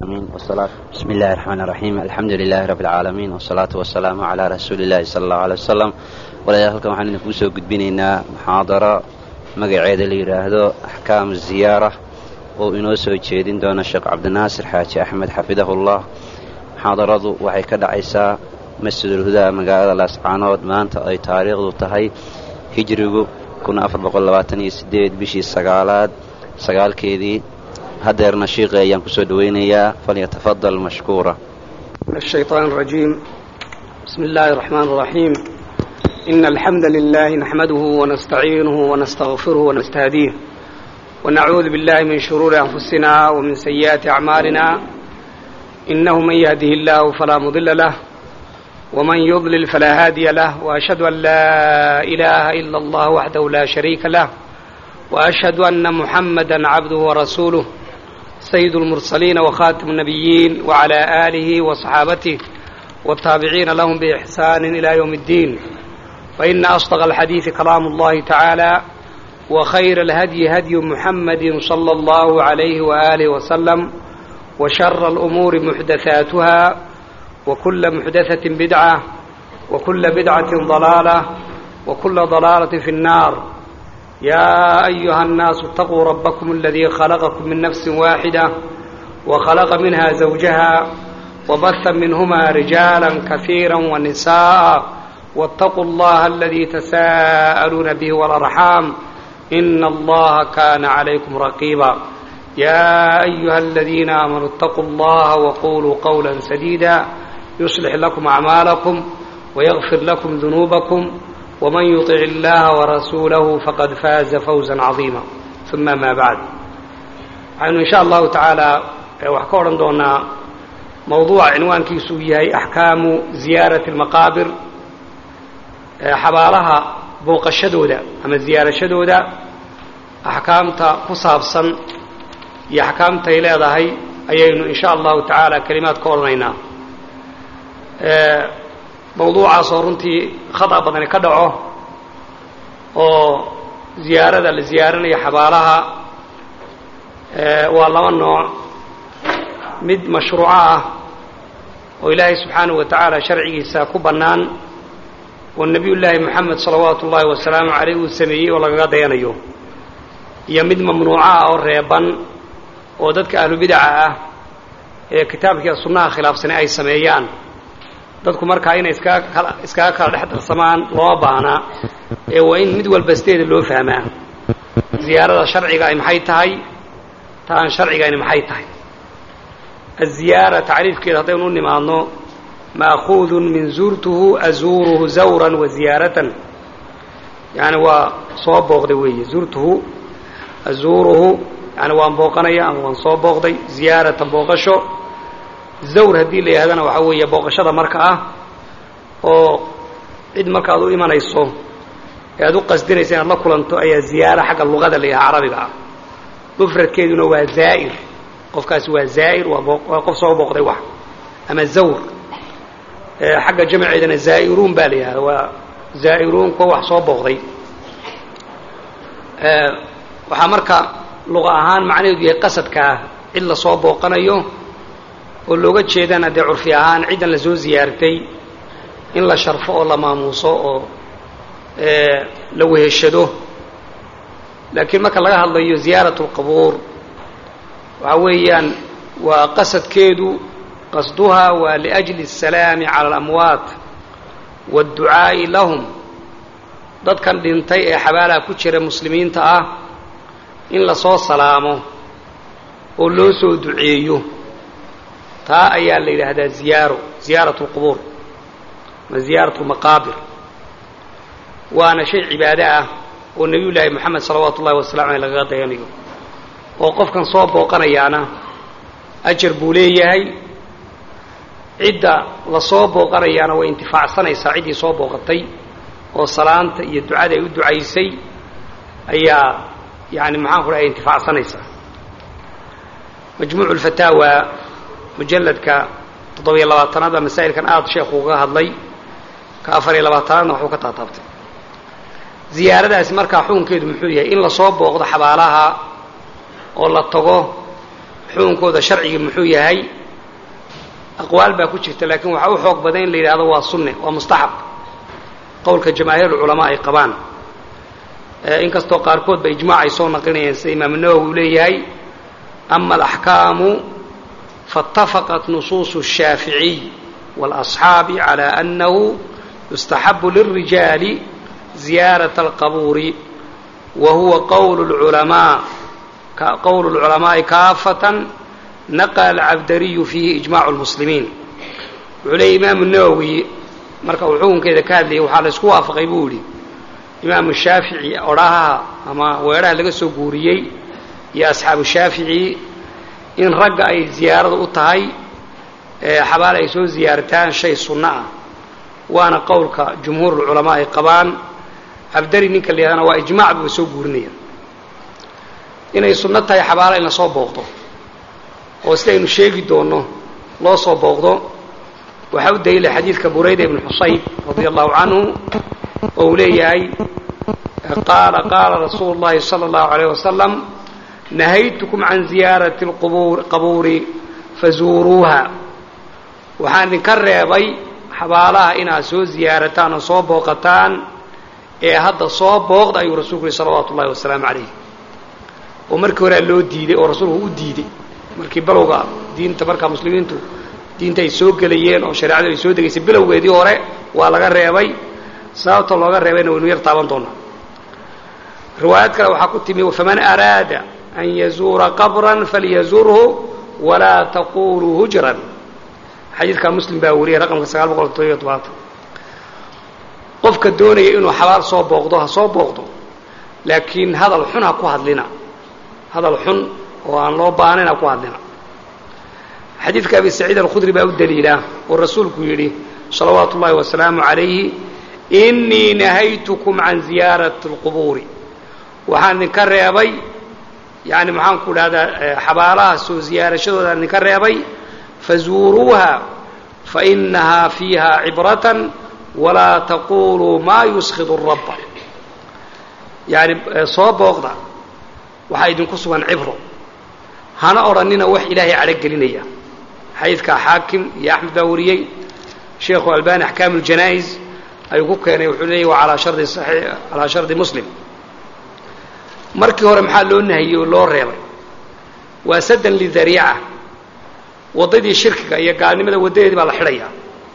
العالمين والصلاة بسم الله الرحمن الرحيم الحمد لله رب العالمين والصلاة والسلام على رسول الله صلى الله عليه وسلم walaalayaal halkan waxaan idinku soo gudbinaynaa muxaadaro magaceeda la yidhaahdo axkaamu ziyaara oo inoo soo jeedin doona sheekh cabdinaasir xaaji axmed xafidahullah muxaadaradu waxay ka dhacaysaa masjidul hudaa magaalada laascaanood maanta ay taariikhdu tahay hijrigu bishii sagaalaad sagaalkeedii hadeerna shiiqi ayaan kusoo dhowaynayaa falyatafadal mashkuura من الشيطان الرجيم بسم الله الرحمن الرحيم إن الحمد لله نحمده ونستعينه ونستغفره ونستهديه ونعوذ بالله من شرور أنفسنا ومن سيئات أعمالنا إنه من يهده الله فلا مضل له ومن يضلل فلا هادي له وأشهد أن لا إله إلا الله وحده لا شريك له وأشهد أن محمدا عبده ورسوله سيد المرسلين وخاتم النبيين وعلى آله وصحابته والتابعين لهم بإحسان إلى يوم الدين فإن أصدق الحديث كلام الله تعالى وخير الهدي هدي محمد صلى الله عليه وآله وسلم وشر الأمور محدثاتها وكل محدثة بدعة وكل بدعة ضلالة وكل ضلالة في النار يا أيها الناس اتقوا ربكم الذي خلقكم من نفس واحدة وخلق منها زوجها وبث منهما رجالا كثيرا ونساء واتقوا الله الذي تساءلون به والأرحام إن الله كان عليكم رقيبا يا أيها الذين آمنوا اتقوا الله وقولوا قولا سديدا يصلح لكم أعمالكم ويغفر لكم ذنوبكم ومن يطع الله ورسوله فقد فاز فوزا عظيما ثم ما بعد waxaynu insha allahu tacaala wax ka odhan doonaa mawduuca cinwaankiisu uu yahay axkaamu ziyaarati almaqaabir xabaalaha booqashadooda ama ziyaarashadooda axkaamta ku saabsan iyo axkaamtay leedahay ayaynu insha allahu tacaala kelimaad ka odhanaynaa mawduucaasoo runtii khata badani ka dhaco oo ziyaarada la ziyaaranayo xabaalaha waa laba nooc mid mashruuco ah oo ilaahay subxaanahu wa tacaala sharcigiisa ku bannaan oo nebiyullaahi moxamed salawaatu ullaahi wasalaamu caleyh uu sameeyey oo lagaga dayanayo iyo mid mamnuuco ah oo reeban oo dadka ahlubidaca ah ee kitaabkiiya sunnaha khilaafsani ay sameeyaan dadku markaa inay iskaga iskaga kala dhex darsamaan looma baahnaa ee waa in mid walba sideeda loo fahmaa ziyaarada sharciga ay maxay tahay ta aan sharcigayni maxay tahay aziyaara tacriifkeeda haddaynu u nimaadno maakuudun min zuurtuhu azuuruhu zawran wa ziyaaratan yani waa soo booqday weeye zuurtuhu azuuruhu yani waan booqanaya ama waan soo booqday ziyaaratan booqasho zawr haddii la yidhahdana waxaa weeye booqashada marka ah oo cid marka ad u imanayso ee aad u qasdinaysa inaad la kulanto ayaa ziyaara xagga luqada la yidhaha carabiga ah mufradkeeduna waa zaa'ir qofkaasi waa zaa'ir waa qof soo booqday wax ama zawr xagga jamceedana zaa'iruun baa la yidhahda waa zaa'iruun kuwa wax soo booqday waxaa marka luqa ahaan macnaheedu yahay qasadkaa cid la soo booqanayo oo looga jeedana dee curfi ahaan ciddan la soo ziyaartay in la sharfo oo la maamuuso oo la weheshado laakiin marka laga hadlayo ziyaarat اlqabuur waxa weeyaan waa qasadkeedu qasduhaa waa liأjli الsalaami calى اlamwaat wاdducaa'i lahum dadkan dhintay ee xabaalaha ku jira muslimiinta ah in lasoo salaamo oo loo soo duceeyo taa ayaa la yidhaahdaa ziyaaro ziyaarat اlqubuur ama ziyaarat اlmaqaabir waana shay cibaado ah oo nebiyu llaahi moxamed salawaatu ullahi wasalamu aleyh lagaga dayanayo oo qofkan soo booqanayaana ajar buu leeyahay cidda la soo booqanayaana way intifaacsanaysaa ciddii soo booqatay oo salaanta iyo ducada ay u ducaysay ayaa yani maxaan ku dhahay intifaacsanaysaa majmuucu lfataawa mujalladka toddobiyo labaatanaad baa masaa'ilkan aada sheekhu uga hadlay ka afar iyo labaatanaadna waxuu ka taataabtay ziyaaradaasi markaa xukunkeedu muxuu yahay in lasoo booqdo xabaalaha oo la tago xukunkooda sharcigii muxuu yahay aqwaal baa ku jirta laakiin waxaa u xoog badan in la yidhahdo waa sunne waa mustaxab qowlka jamaahiir culamaa ay qabaan inkastoo qaarkood ba ijmaac ay soo naqlinayeen sida imaam nawowi uu leeyahay ama alaxkaamu faاtafaqat nusuusu الshaaficiy wاlasxaabi calى annahu yustaxabu lilrijaali ziyaaraة alqabuuri wa huwa qowl اlculamaa qowl اlculamaaءi kaafatan naqla alcabdariyu fiihi ijmac اlmuslimiin wuxuu leeyay imaamu nawowi marka uu xukunkeeda ka hadlayay waxaa la isku waafaqay buu yidhi imaamu shaafici odhahaha ama weedhaha laga soo guuriyey iyo asxaabu shaafici in ragga ay ziyaarada u tahay xabaal ay soo ziyaartaan shay sunno ah waana qowlka jumhuurulculamaa ay qabaan cabdari ninka la yidhahdana waa ijmaac buuba soo guurinaya inay sunno tahay xabaala in la soo booqdo oo sidaynu sheegi doonno loo soo booqdo waxaa u daliila xadiidka burayda ibnu xusayb radia allahu canhu oo uu leeyahay qaala qaala rasuulu اllahi salى اllahu alayh wasalam nahaytukum can ziyaarati qabuuri fazuuruuha waxaan idinka reebay xabaalaha inaad soo ziyaarataan oo soo booqataan ee hadda soo booqda ayuu rasuulku yihi salawaatu ullahi wasalaamu calayh oo markii horea loo diiday oo rasuulku u diiday markii balowga diinta markaa muslimiintu diinta ay soo gelayeen oo shareecadu ay soo degaysay bilowgeedii hore waa laga reebay sababta looga reebayna waynu yar taaban doonaa riwaayad kale waxaa ku timi faman araada an yazuura qabran falyazurhu walaa taquluu hujran xadiidkaa muslim baa wariyay raqamka sagaal boqol todobiyo tobaatan qofka doonaya inuu xabaal soo booqdo ha soo booqdo laakiin hadal xun ha ku hadlina hadal xun oo aan loo baahnayn ha ku hadlina xadiidka abi saciid alkhudri baa u daliila oo rasuulku yidhi salawaatu ullahi wasalaamu calayhi innii nahaytukum can ziyaarati alqubuuri waxaan idinka reebay yani maxaan ku dhahdaa xabaalaha soo ziyaarashadooda aan idinka reebay fazuuruuha fainahaa fiiha cibratan walaa taquluu maa yuskhidu rabba yani soo booqda waxaa idinku sugan cibro hana odhanina wax ilaahay cadhogelinaya xadiidkaa xaakim iyo axmed baa wariyey sheekhu albani axkaam اljanaa'iz ayuu ku keenay wuxuu leeyay waa alaa shardi calaa shardi muslim markii hore maxaa loo nahiyey oo loo reebay waa sadan lidariica waddadii shirkiga iyo gaalnimada waddadeedii baa la xidhayaa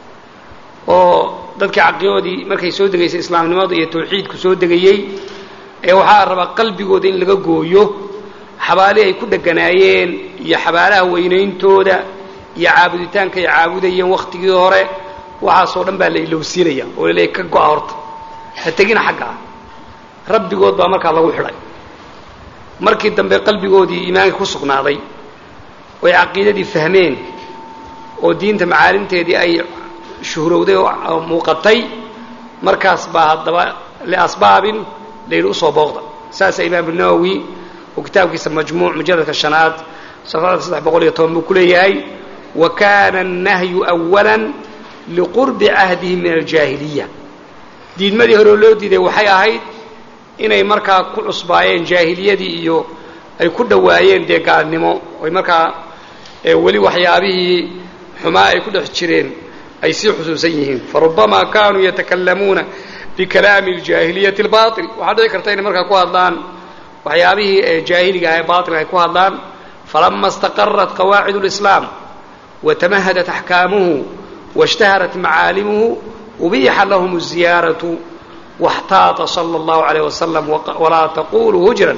oo dadkii caqiidoodii markay soo degaysay islaamnimada iyo tawxiidku soo degayey ee waxaa rabaa qalbigooda in laga gooyo xabaalihii ay ku dheganaayeen iyo xabaalaha weynayntooda iyo caabuditaanka ay caabudayeen wakhtigii hore waxaasoo dhan baa la ilowsiinaya oo laleeyahy ka go-a horta ha tegina xagga ah rabbigood baa markaa lagu xidhay markii dambe qalbigoodii iimaanka ku sugnaaday oo ay caqiidadii fahmeen oo diinta macaalimteedii ay shuhrowday oo muuqatay markaas baa haddaba liasbaabin layidhi usoo booqda saasa imaamu nawowi oo kitaabkiisa majmuuc mujalladka shanaad safxada saddex boqol iyo toban buu ku leeyahay wa kana annahyu awala liqurbi cahdihi min aljaahiliya diidmadii horeo loo diiday waxay ahayd inay markaa ku cusbaayeen jaahiliyadii iyo ay ku dhowaayeen dee gaalnimo oy markaa weli waxyaabihii xumaa ay ku dhex jireen ay sii xusuusan yihiin farubamaa kaanuu yatakalamuuna bikalaami aljaahiliyati albaail waxaa dhici karta inay markaa ku hadlaan waxyaabihii jaahiliga ah ee baailka ay ku hadlaan falama istaqarat qawaacid اlislaam watamahadat axkaamuhu waاshtaharat macaalimuhu ubiixa lahum الziyaaraةu waxtaata salى اllahu عalيه wasalam walaa taquluu hujran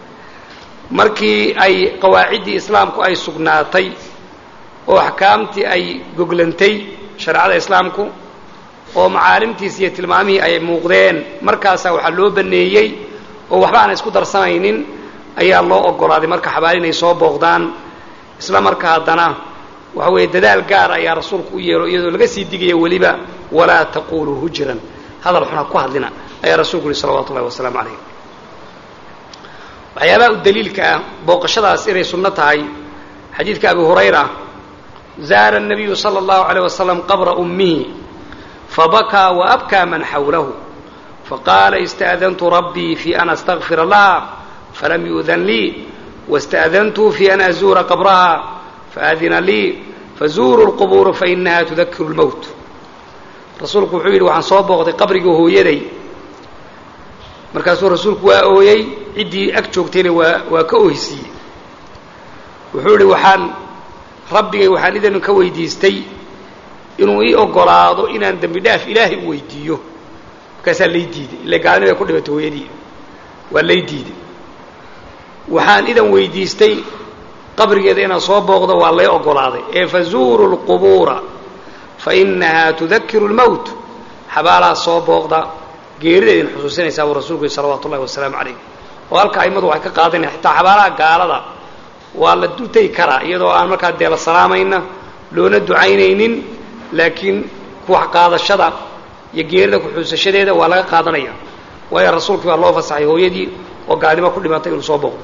markii ay qawaaciddii islaamku ay sugnaatay oo axkaamtii ay goglantay shareecada islaamku oo macaalimtiisi iyo tilmaamihii ay muuqdeen markaasaa waxaa loo baneeyey oo waxba aan isku darsanaynin ayaa loo ogolaaday marka xabaali inay soo booqdaan isla marka haddana waxa weeye dadaal gaar ayaa rasuulku u yeelo iyadoo laga sii digaya weliba walaa taquluu hujran hadal xuna ku hadlina ayaa rasuulku yihi salawatu ullahi wasalaamu calayh waxyaabaha u daliilka ah booqashadaas inay sunno tahay xadiidka abi hurayra zaara الnabiyu salى اllahu عalيه wasalam qabra ummihi fabakaa waabkaa man xawlahu faqaala ista'dantu rabbii fi an astagfira laha falam yu'dan lii واstأdantu fi an azuura qabraha faadina lii fazuuruu lqubuura fainaha tudakiru lmowt rasuulku wuxuu yidhi waxaan soo booqday qabrigii hooyaday markaasuu rasuulku waa ooyey ciddii ag joogtayna waa waa ka ooysiiyey wuxuu idhi waxaan rabbigay waxaan idin ka weydiistay inuu ii ogolaado inaan dembi dhaaf ilaahay u weydiiyo markaasaa lay diiday ila gaalnimo ay ku dhimatay hooyadii waa lay diiday waxaan idan weydiistay qabrigeeda inaan soo booqdo waa lay ogolaaday ee fazuuru lqubuura fainaha tudakiru lmowt xabaalaha soo booqda geerida idin xusuusinaysaa buu rasuulku yihi salawaatu ullahi wasalaamu calayh oo halka aimadu waxay ka qaadanaya xitaa xabaalaha gaalada waa la dutay karaa iyadoo aan markaa dee la salaamayna loona ducaynaynin laakiin kuwax qaadashada iyo geerida kuxuusashadeeda waa laga qaadanaya waayo rasuulkii baa loo fasaxay hooyadii oo gaalnimo ku dhimatay inuu soo booqdo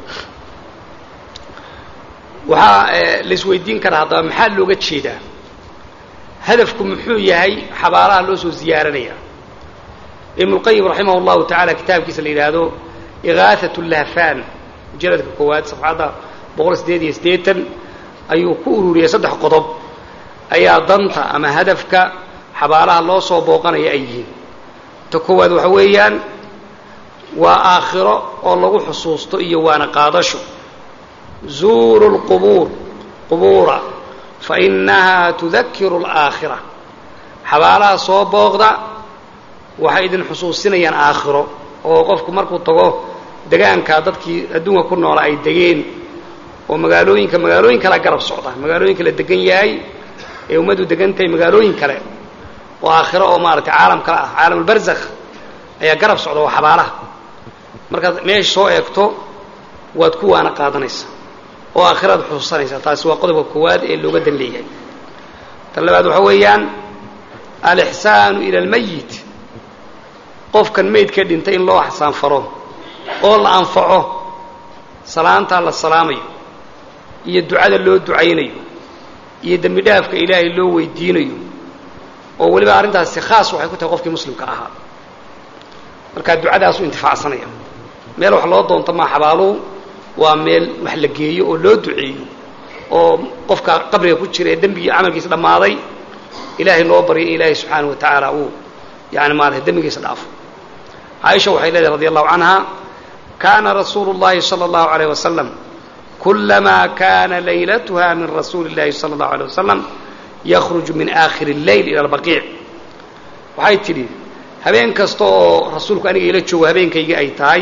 waxaa la isweydiin karaa haddaba maxaa looga jeedaa hadafku muxuu yahay xabaalaha loo soo ziyaaranaya ibnulqayim raximah llahu tacaala kitaabkiisa la yidhaahdo igaahat lahfan mujaladka koowaad safxadda boqol sideed iyo siddeetan ayuu ku ururiyey saddex qodob ayaa danta ama hadafka xabaalaha loo soo booqanaya ay yihiin ta koowaad waxa weeyaan waa aakhiro oo lagu xusuusto iyo waana qaadasho zuuru lqubuur qubuura fainaha tudakiru alaakhira xabaalaha soo booqda waxay idin xusuusinayaan aakhiro oo qofku markuu tago degaanka dadkii adduunka ku noola ay degeen oo magaalooyinka magaalooyin kalea garab socda magaalooyinka la degan yahay ee ummaddu degan tahay magaalooyin kale oo aakhiro oo maaragtay caalam kale ah caalamulbarzakh ayaa garab socda waa xabaalaha markaad meesha soo eegto waad ku waana qaadanaysaa oo aakhiraad xusuusanaysaa taasi waa qodobka koowaad ee looga dan leeyahay tan labaad waxa weeyaan alixsaanu ila almayit qofkan maydka dhintay in loo xasaanfaro oo la anfaco salaantaa la salaamayo iyo ducada loo ducaynayo iyo dembi dhaafka ilaahay loo weydiinayo oo weliba arrintaasi khaas waxay ku tahay qofkii muslimka ahaa markaa ducadaasu intifaacsanaya meel wax loo doonto maa xabaaluhu waa meel wax la geeyo oo loo duceeyo oo qofka qabriga ku jira ee dembigii camalkiisa dhammaaday ilaahay loo baryo in ilaahay subxaanahu wa tacaala uu yani maarata dembigiisa dhaafo caaisha waxay leedahay radi allahu canha kana rasuulu اllahi salى اllahu alayh wasalam kulamaa kana laylatuha min rasuuli اllahi salى اllahu alيه wasalam yakhruju min aakhiri اleyl ila albaqiic waxay tidhi habeen kasta oo rasuulku aniga ila joogo habeenkayga ay tahay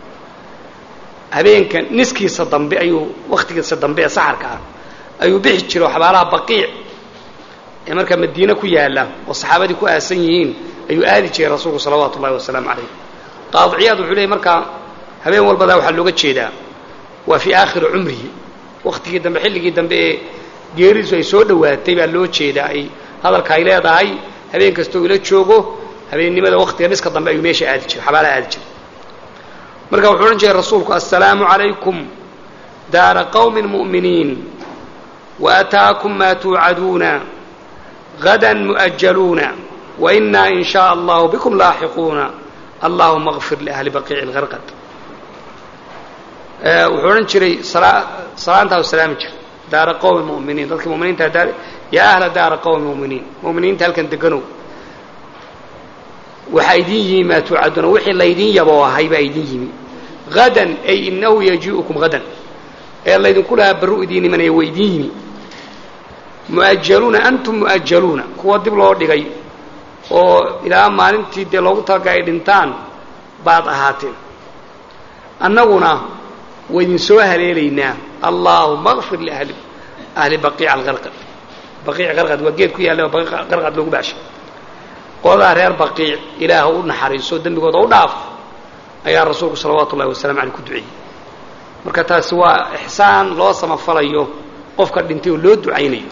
habeenka niskiisa dambe ayuu wakhtigiisa dambe ee saxarka ah ayuu bixi jira oo xabaalaha baqiic ee markaa madiine ku yaalla oo saxaabadii ku aasan yihiin ayuu aadi jiray rasuulku salawaatu ullahi wasalaamu calayh qaadiciyaad wuxuu leeyay markaa habeen walbadaa waxaa looga jeedaa waa fii aakhiri cumrihi wakhtigii dambe xilligii dambe ee geeridiisu ay soo dhowaatay baa loo jeedaa ay hadalka ay leedahay habeen kastoo ila joogo habeennimada wakhtiga niska dambe ayuu meesha aadi jiray xabaalaha aadi jiray marka wuxuu odhan jiray rasuulku assalaamu calaykum daara qawmin mu'miniin waataakum maa tuucaduuna gadan mu'ajaluuna wainaa in shaء allahu bikum laaxiquuna allahuma اغfir liahli baqiici اlgarqad wuxuu odhan jiray salaantaa u salaami jiray daara qowmi muminiin dadka muminiinta yaa ahla daara qowmi muminiin muminiinta halkan deganow waxaa idin yimi maa tuucaduuna wixii laydin yaboo ahay baa idin yimi hadan ay inahu yajii'ukum hadan ee laydinku lahaa barru idiin imanaya waa idin yimi mu'ajaluuna antum mu'ajaluuna kuwa dib loo dhigay oo ilaa maalintii dee loogu talaga ay dhintaan baad ahaateen annaguna waa idin soo haleelaynaa allaahuma akfir liahli ahli baqiica algarqad baqiic garqad waa geed ku yaalla oo garqad loogu baashay qoladaa reer baqiic ilaah u naxariiso dembigooda u dhaaf ayaa rasuulku salawaatu ullahi wasalamu aleyh ku duceeyey marka taasi waa ixsaan loo samafalayo qofka dhintay oo loo ducaynayo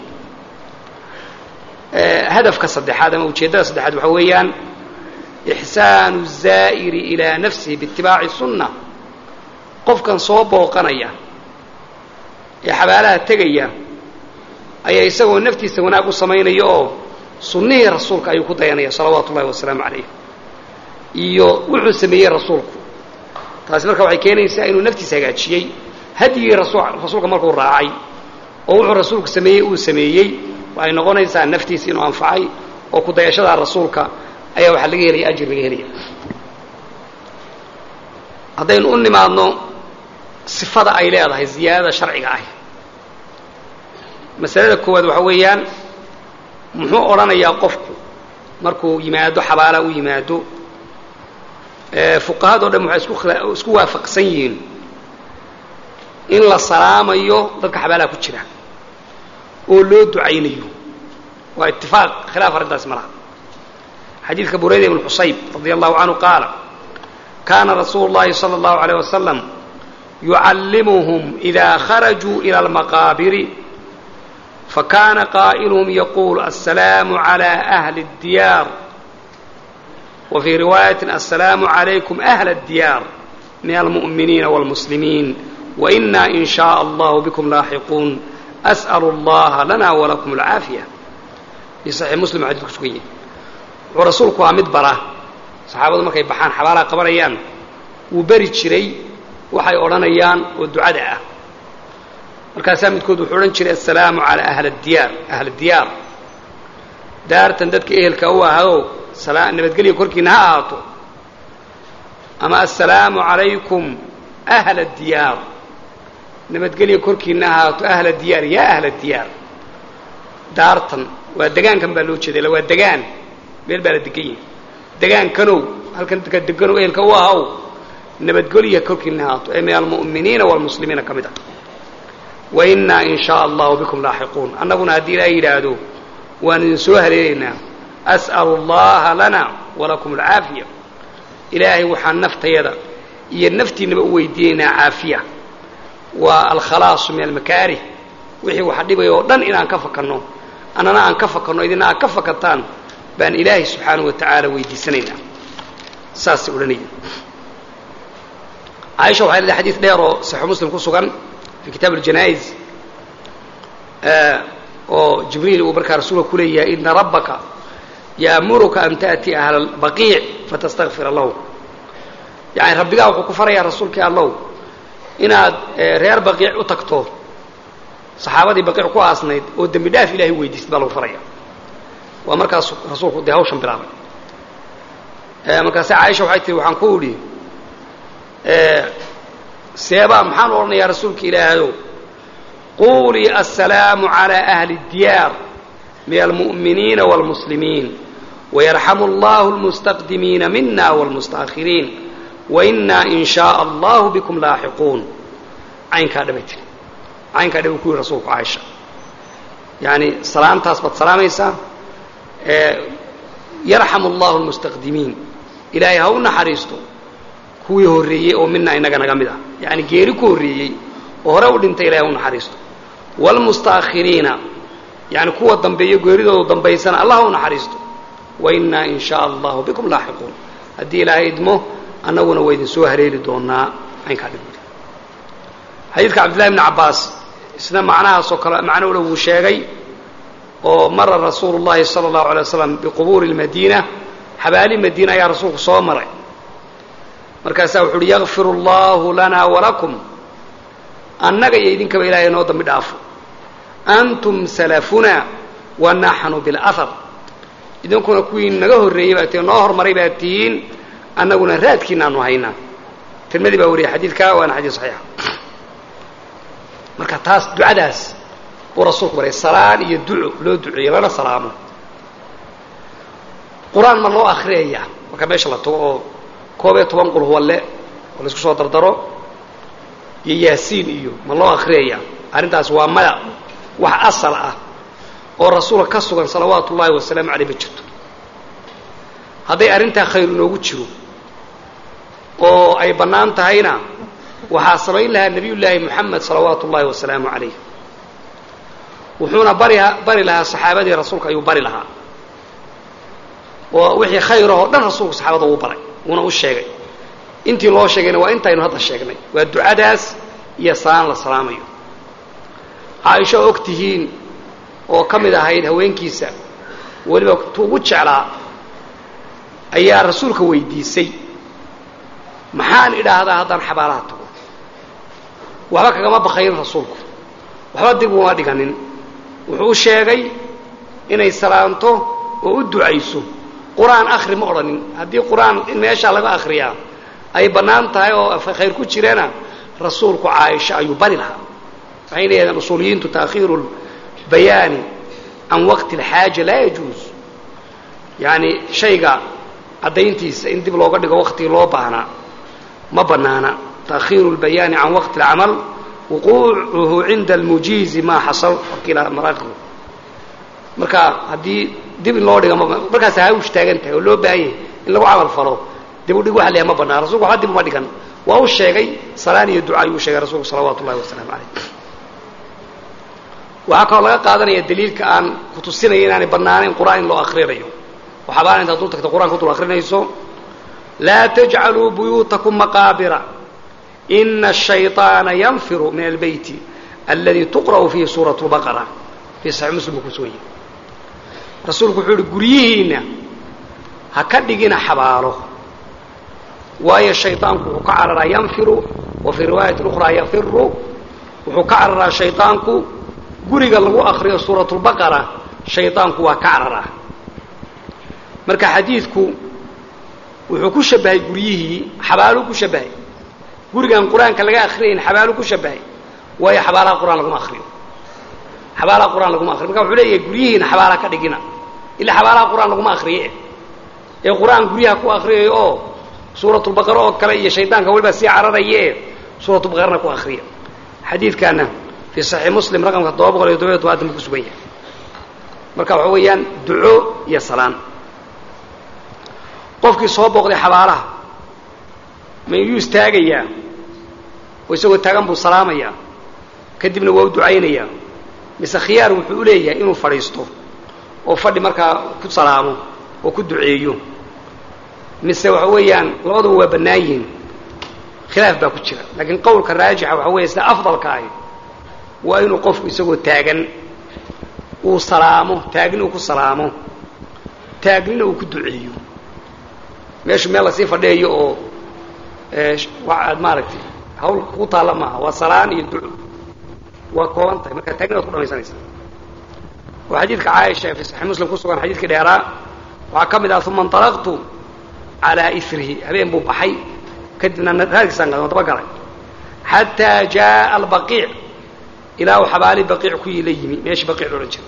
hadafka saddexaad ama ujeeddada saddexaad waxaa weeyaan ixsaanu الzaa'iri ilaa nafsihi biitibaaci sunna qofkan soo booqanaya ee xabaalaha tegaya ayaa isagoo naftiisa wanaag u samaynaya oo sunnihii rasuulka ayuu ku dayanaya salawaatu ullahi wasalaamu calayh iyo wuxuu sameeyey rasuulku taasi marka waxay keenaysaa inuu naftiisa hagaajiyey hadyigii rasuulka markuu raacay oo wuxuu rasuulku sameeyey uu sameeyey waxay noqonaysaa naftiisa inuu anfacay oo ku dayashada rasuulka ayaa waxaa laga helaya ajir laga helaya haddaynu u nimaadno sifada ay leedahay ziyaadada sharciga ah masalada koowaad waxa weeyaan muxuu odhanayaa qofku markuu yimaado xabaala u yimaado fuqahado dhan waxay isku isku waafaqsan yihiin in la salaamayo dadka xabaalaha ku jira oo loo ducaynayo waa itifaaq khilaaf arrintaasi ma laha xadiidka burayda ibn xusayb radia allahu canhu qaala kaana rasuulu llahi sala allahu alayh wasalam yucallimuhum idaa kharajuu ila almaqaabiri fakana qaa'iluhum yaquul assalaamu cala ahli اddiyaar wa fii riwaayatin assalaamu calaykum ahla اddiyaar min almu'miniina wاlmuslimiin waina in shaء allahu bikum laaxiquun as'alu allaha lana walakum alcaafiya fi saxiix muslim xadidku sugan yahay wuxuu rasuulku waa mid bara saxaabadu markay baxaan xabaalaha qabanayaan wuu beri jiray waxay odhanayaan oo ducada ah markaasaa midkood wuxuu odhan jiray assalaamu calaa ahli diyaar ahli diyaar daartan dadka ehelka u ahado nabadgelya korkiina ha ahaato ama assalaamu calaykum ahla diyaar nabadgelya korkiina ha ahaato ahla diyaar yaa ahla diyaar daartan waa degaankan baa loo jeeda waa degaan meel baa la degan yahay degaankanow halkan dadka deganow ehelka u ahaw nabadgelya korkiina ha ahaato ee min almu'miniina waalmuslimiina ka mid ah wainaa in shaء allahu bikum laaxiquun annaguna haddii ilaahay yidhaahdo waan idin soo haleelaynaa as'alu allaha lana walakum alcaafiya ilaahay waxaan naftayada iyo naftiinaba u weydiinaynaa caafiya waa alkhalaasu min almakaarih wixii waxa dhibaya oo dhan inaan ka fakanno annana aan ka fakanno idina aad ka fakataan baan ilaahay subxaanahu wa tacaala weydiisanaynaa saasay odhanaya caaisha waxay leedahay xadiis dheer oo saxiix muslim ku sugan fi kitaab aljanaa'iz oo jibriil uu markaa rasuulka ku leeyahay ina rabbaka ya'muruka an ta'tiya ahla albaqiic fatastakfira lahu yani rabbigaa wuxuu ku farayaa rasuulkii allow inaad reer baqiic u tagto saxaabadii baqiic ku aasnayd oo dembi dhaaf ilahay weydiistay baa lagu faraya waa markaas rasuulku dee hawshan bilaabay markaase caaisha waxay tihi waxaan ku idhi seebaa maxaan odhanayaa rasuulka ilaahayow quulii assalaamu calaa ahli اdiyaar min almu'miniina wاlmuslimiin wayarxamu allahu اlmustaqdimiina mina wاlmustaأkhiriin wainaa in shaء allahu bikum laaxiquun caynkaa dhabay tiri caynkaa dhabay ku yihi rasuulku caaisha yani salaamtaas baad salaamaysaa yarxamu allahu اlmustaqdimiin ilaahay ha u naxariisto kuwii horreeyey oo mina inaga naga mid ah yani geeri ku horreeyey oo hore u dhintay ilahay ha u naxariisto wاlmustaakhiriina yani kuwa dambeeyo geeridoodu dambaysana allah ha u naxariisto wainaa in shaء allahu bikum laaxiquun haddii ilaahay idmo annaguna waa idin soo haleeli doonaa caynkaa dhib xadiidka cabdillahi bni cabbaas isna macnahaasoo kale macno ula wuu sheegay oo mara rasuulu llahi sala allahu alay waslam biqubuuri lmadiina xabaali madiina ayaa rasuulku soo maray markaasaa wuxu uhi yakfir allahu lana walakum annaga iyo idinkaba ilahay noo dambi dhaafo antum salafuna wa naxnu bilahar idinkuna kuwii naga horreeyey baa tihiin noo hormaray baa tihiin annaguna raadkiinaanu haynaa tirmadii baa wariyay xadiidka waana xadiid saxiixa marka taas ducadaas buu rasuulku baray salaan iyo duco loo duceeyo lana salaamo qur-aan ma loo akriyaya marka meesha la tago oo koob iyo toban qul huwalle oo laisku soo dardaro iyo yaasiin iyo ma loo akriyaya arrintaas waa maya wax asal ah oo rasuulka ka sugan salawaatu ullaahi wasalaamu caleyh ma jirto hadday arrintaa khayr inoogu jiro oo ay bannaan tahayna waxaa samayn lahaa nebiy llaahi moxamed salawaatu ullaahi wasalaamu calayh wuxuuna bari bari lahaa saxaabadii rasuulka ayuu bari lahaa oo wixii khayrahoo dhan rasuulku saxaabada uu baray wuuna u sheegay intii loo sheegayna waa intaynu hadda sheegnay waa ducadaas iyo salaan la salaamayo caaisho og tihiin oo ka mid ahayd haweenkiisa weliba tu ugu jeclaa ayaa rasuulka weydiisay maxaan idhaahdaa haddaan xabaalaha tago waxba kagama bakayn rasuulku waxba dib uma dhiganin wuxuu u sheegay inay salaanto oo u ducayso qur-aan akhri ma odhanin haddii qur-aan in meeshaa laga akhriyaa ay bannaan tahay oo khayr ku jirana rasuulku caaisha ayuu bari lahaa waxay leedahen usuuliyiintu taakhiiru lbayaani can waqti alxaaja laa yajuus yacani shayga caddayntiisa in dib looga dhigo waqtigii loo baahnaa ma bannaana taakhiiru lbayaani can waqti alcamal wuquucuhu cinda almujiizi maa xasal wakiila maraaqibu marka haddii dib in loo dhiga markaas hawsh taagan tahay oo loo baahan yahay in lagu camal falo dib u dhig waxa leeyahay ma bannaan rasulku waxba dib uma dhigan waa u sheegay salaan iyo duca ayuu sheegay rasuulku salawaatu ullahi wasalaamu calayh waxaa kaloo laga qaadanaya daliilka aan ku tusinaya inaanay bannaanayn qur'aan in loo akrinayo waxaabaan intaad dul tagta qur'anka dul akrinayso laa tajcaluu buyuutakum maqaabira ina الshayطaana yanfiru min albeyti aladi tuqra'u fiihi suuraة اlbaqara fii saxiix muslim buu ku sugan yahay rasuulku wuxuu yihi guryihiinna ha ka dhigina xabaalo waayo shayطaanku wuxuu ka cararaa yanfiru wa fii riwaayati ukhraa yafiru wuxuu ka cararaa shayطaanku guriga lagu akriyo suuraة اlbaqara shayطaanku waa ka cararaa marka xadiidku wuxuu ku shabahay guryihii xabaaluu ku shabahay gurigaan qur-aanka laga akriyayn xabaaluu ku shabahay waayo xabaalaha qur-aan laguma akriyo xabaalaha qur-aan laguma akriyo marka wuxuu leeyahay guryihiina xabaala ka dhigina ilaa xabaalaha qur-aan laguma akriye ee qur-aan guryaha ku akriyayo oo suuratulbaqara oo kale iyo shaydaanka weliba sii cararaye suuratulbaqarana ku akriya xadiidkaana fii saxiix muslim raqamka todoba boqol iyo todoba tobaatan buu ku sugan yahay marka waxa weeyaan duco iyo salaan qofkii soo booqday xabaalaha ma iyuu istaagayaa oo isagoo taagan buu salaamayaa kadibna waa u ducaynayaa mise khiyaar wuxuu u leeyahay inuu fadhiisto oo fadhi markaa ku salaamo oo ku duceeyo mise waxa weeyaan labaduba waa bannaan yihiin khilaaf baa ku jira laakiin qowlka raajixa waxa weya sida afdalka ahi waa inuu qofku isagoo taagan uu salaamo taagni uu ku salaamo taagnina uu ku duceeyo meeshu meel lasii fadhiyayo oo aad maaragtay hawl ku taalla maaha waa salaan iyo duco waa kooban tahay markaa taagni waad ku dhamaysanaysaa oo xadiidka caaisha ee fi saxiix muslim ku sugan xadiidkii dheeraa waxaa ka mid ah uma inطalaqtu calaa irihi habeen buu baxay kadibna raadkiisaan gadan daba galay xataa jaءa albaqiic ilaa uu xabaali baqiic ku la yimi meeshii baqiic lo odhan jiray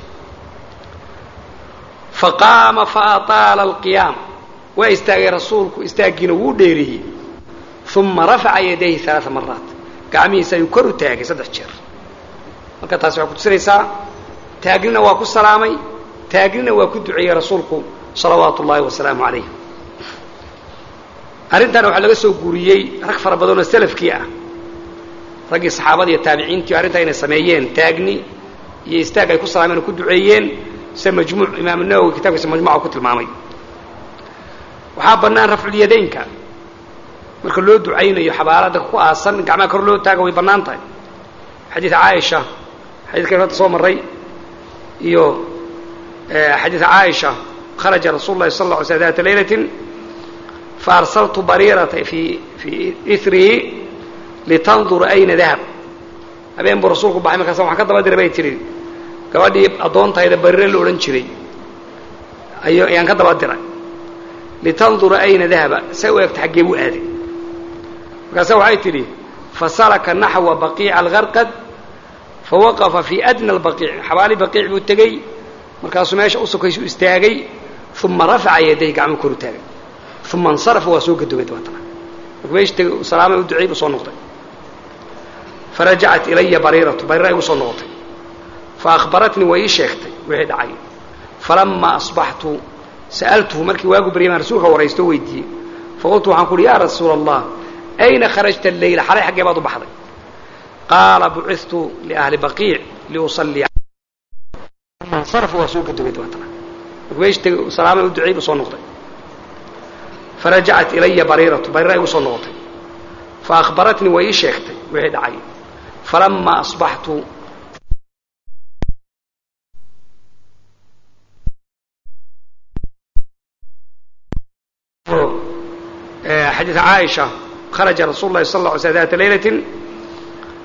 faqaama faataala alqiyaam waa istaagay rasuulku istaaggiina wuu dheereeyey uma rafaca yadayhi alaaa maraat gacmihiisa ayuu kor u taagay saddex jeer marka taasi waxay kutusinaysaa taagnina waa ku salaamay taagnina waa ku duceeyey rasuulku salawaatu ullaahi wasalaamu calayh arrintaana waxaa laga soo guuriyey rag fara badanoo salafkii ah raggii saxaabada iyo taabiciintii arrintaa inay sameeyeen taagni iyo istaag ay ku salaameen oo ku duceeyeen sida majmuuc imaam nawowi kitabkiisa majmuca ku tilmaamay waxaa bannaan rafculyadaynka marka loo ducaynayo xabaalada ku aasan gacmaha kor loo taaga way bannaan tahay xadiid caaisha xadiidkan hadda soo marray iyo xadiid caaisha kharaja rasuulu lahi sal lla alay sl data laylatin faarsaltu bariirata fii fii irihi litandura ayna dahab habeen buu rasuulku baxay markaas waxaan ka daba diray bay tihi gabadhii addoontayda bariire la odhan jiray ayo ayaan ka daba diray litandura ayna dahaba say u egta xaggee buu aaday markaase waxay tidhi fasalaka naxwa baqiica algarqad fawaqafa fii adna albaqiic xabaali baqiic buu tegey markaasuu meesha u sokaysu istaagay uma rafaca yaday gacmuu koru taagay uma insarafa waa soo gadoomay dabeetana markuu meesha tegay salaamay u duceey buu soo noqday farajacat ilaya bariiratu bariira igu soo noqotay faahbaratnii way ii sheegtay wixii dhacay falamaa asbaxtu sa'altuhu markii waagu baryay baan rasuulka waraysto o weydiiyey faqultu waxaan ku uhi yaa rasuula allah ayna kharajta alleyla xalay xaggee baad u baxday qaala bucitu liahli baqiic liusalliya insaraf waa soo gadoomay dabeetana markuu meesha tegay salaamay u duceey buu soo noqday farajacat ilaya bariiratu bariira igu soo noqotay faahbaratnii way ii sheegtay wixii dhacay falamaa asbaxtu xadiid caaisha kharaja rasuulu lahi sal lla alay sl data laylatin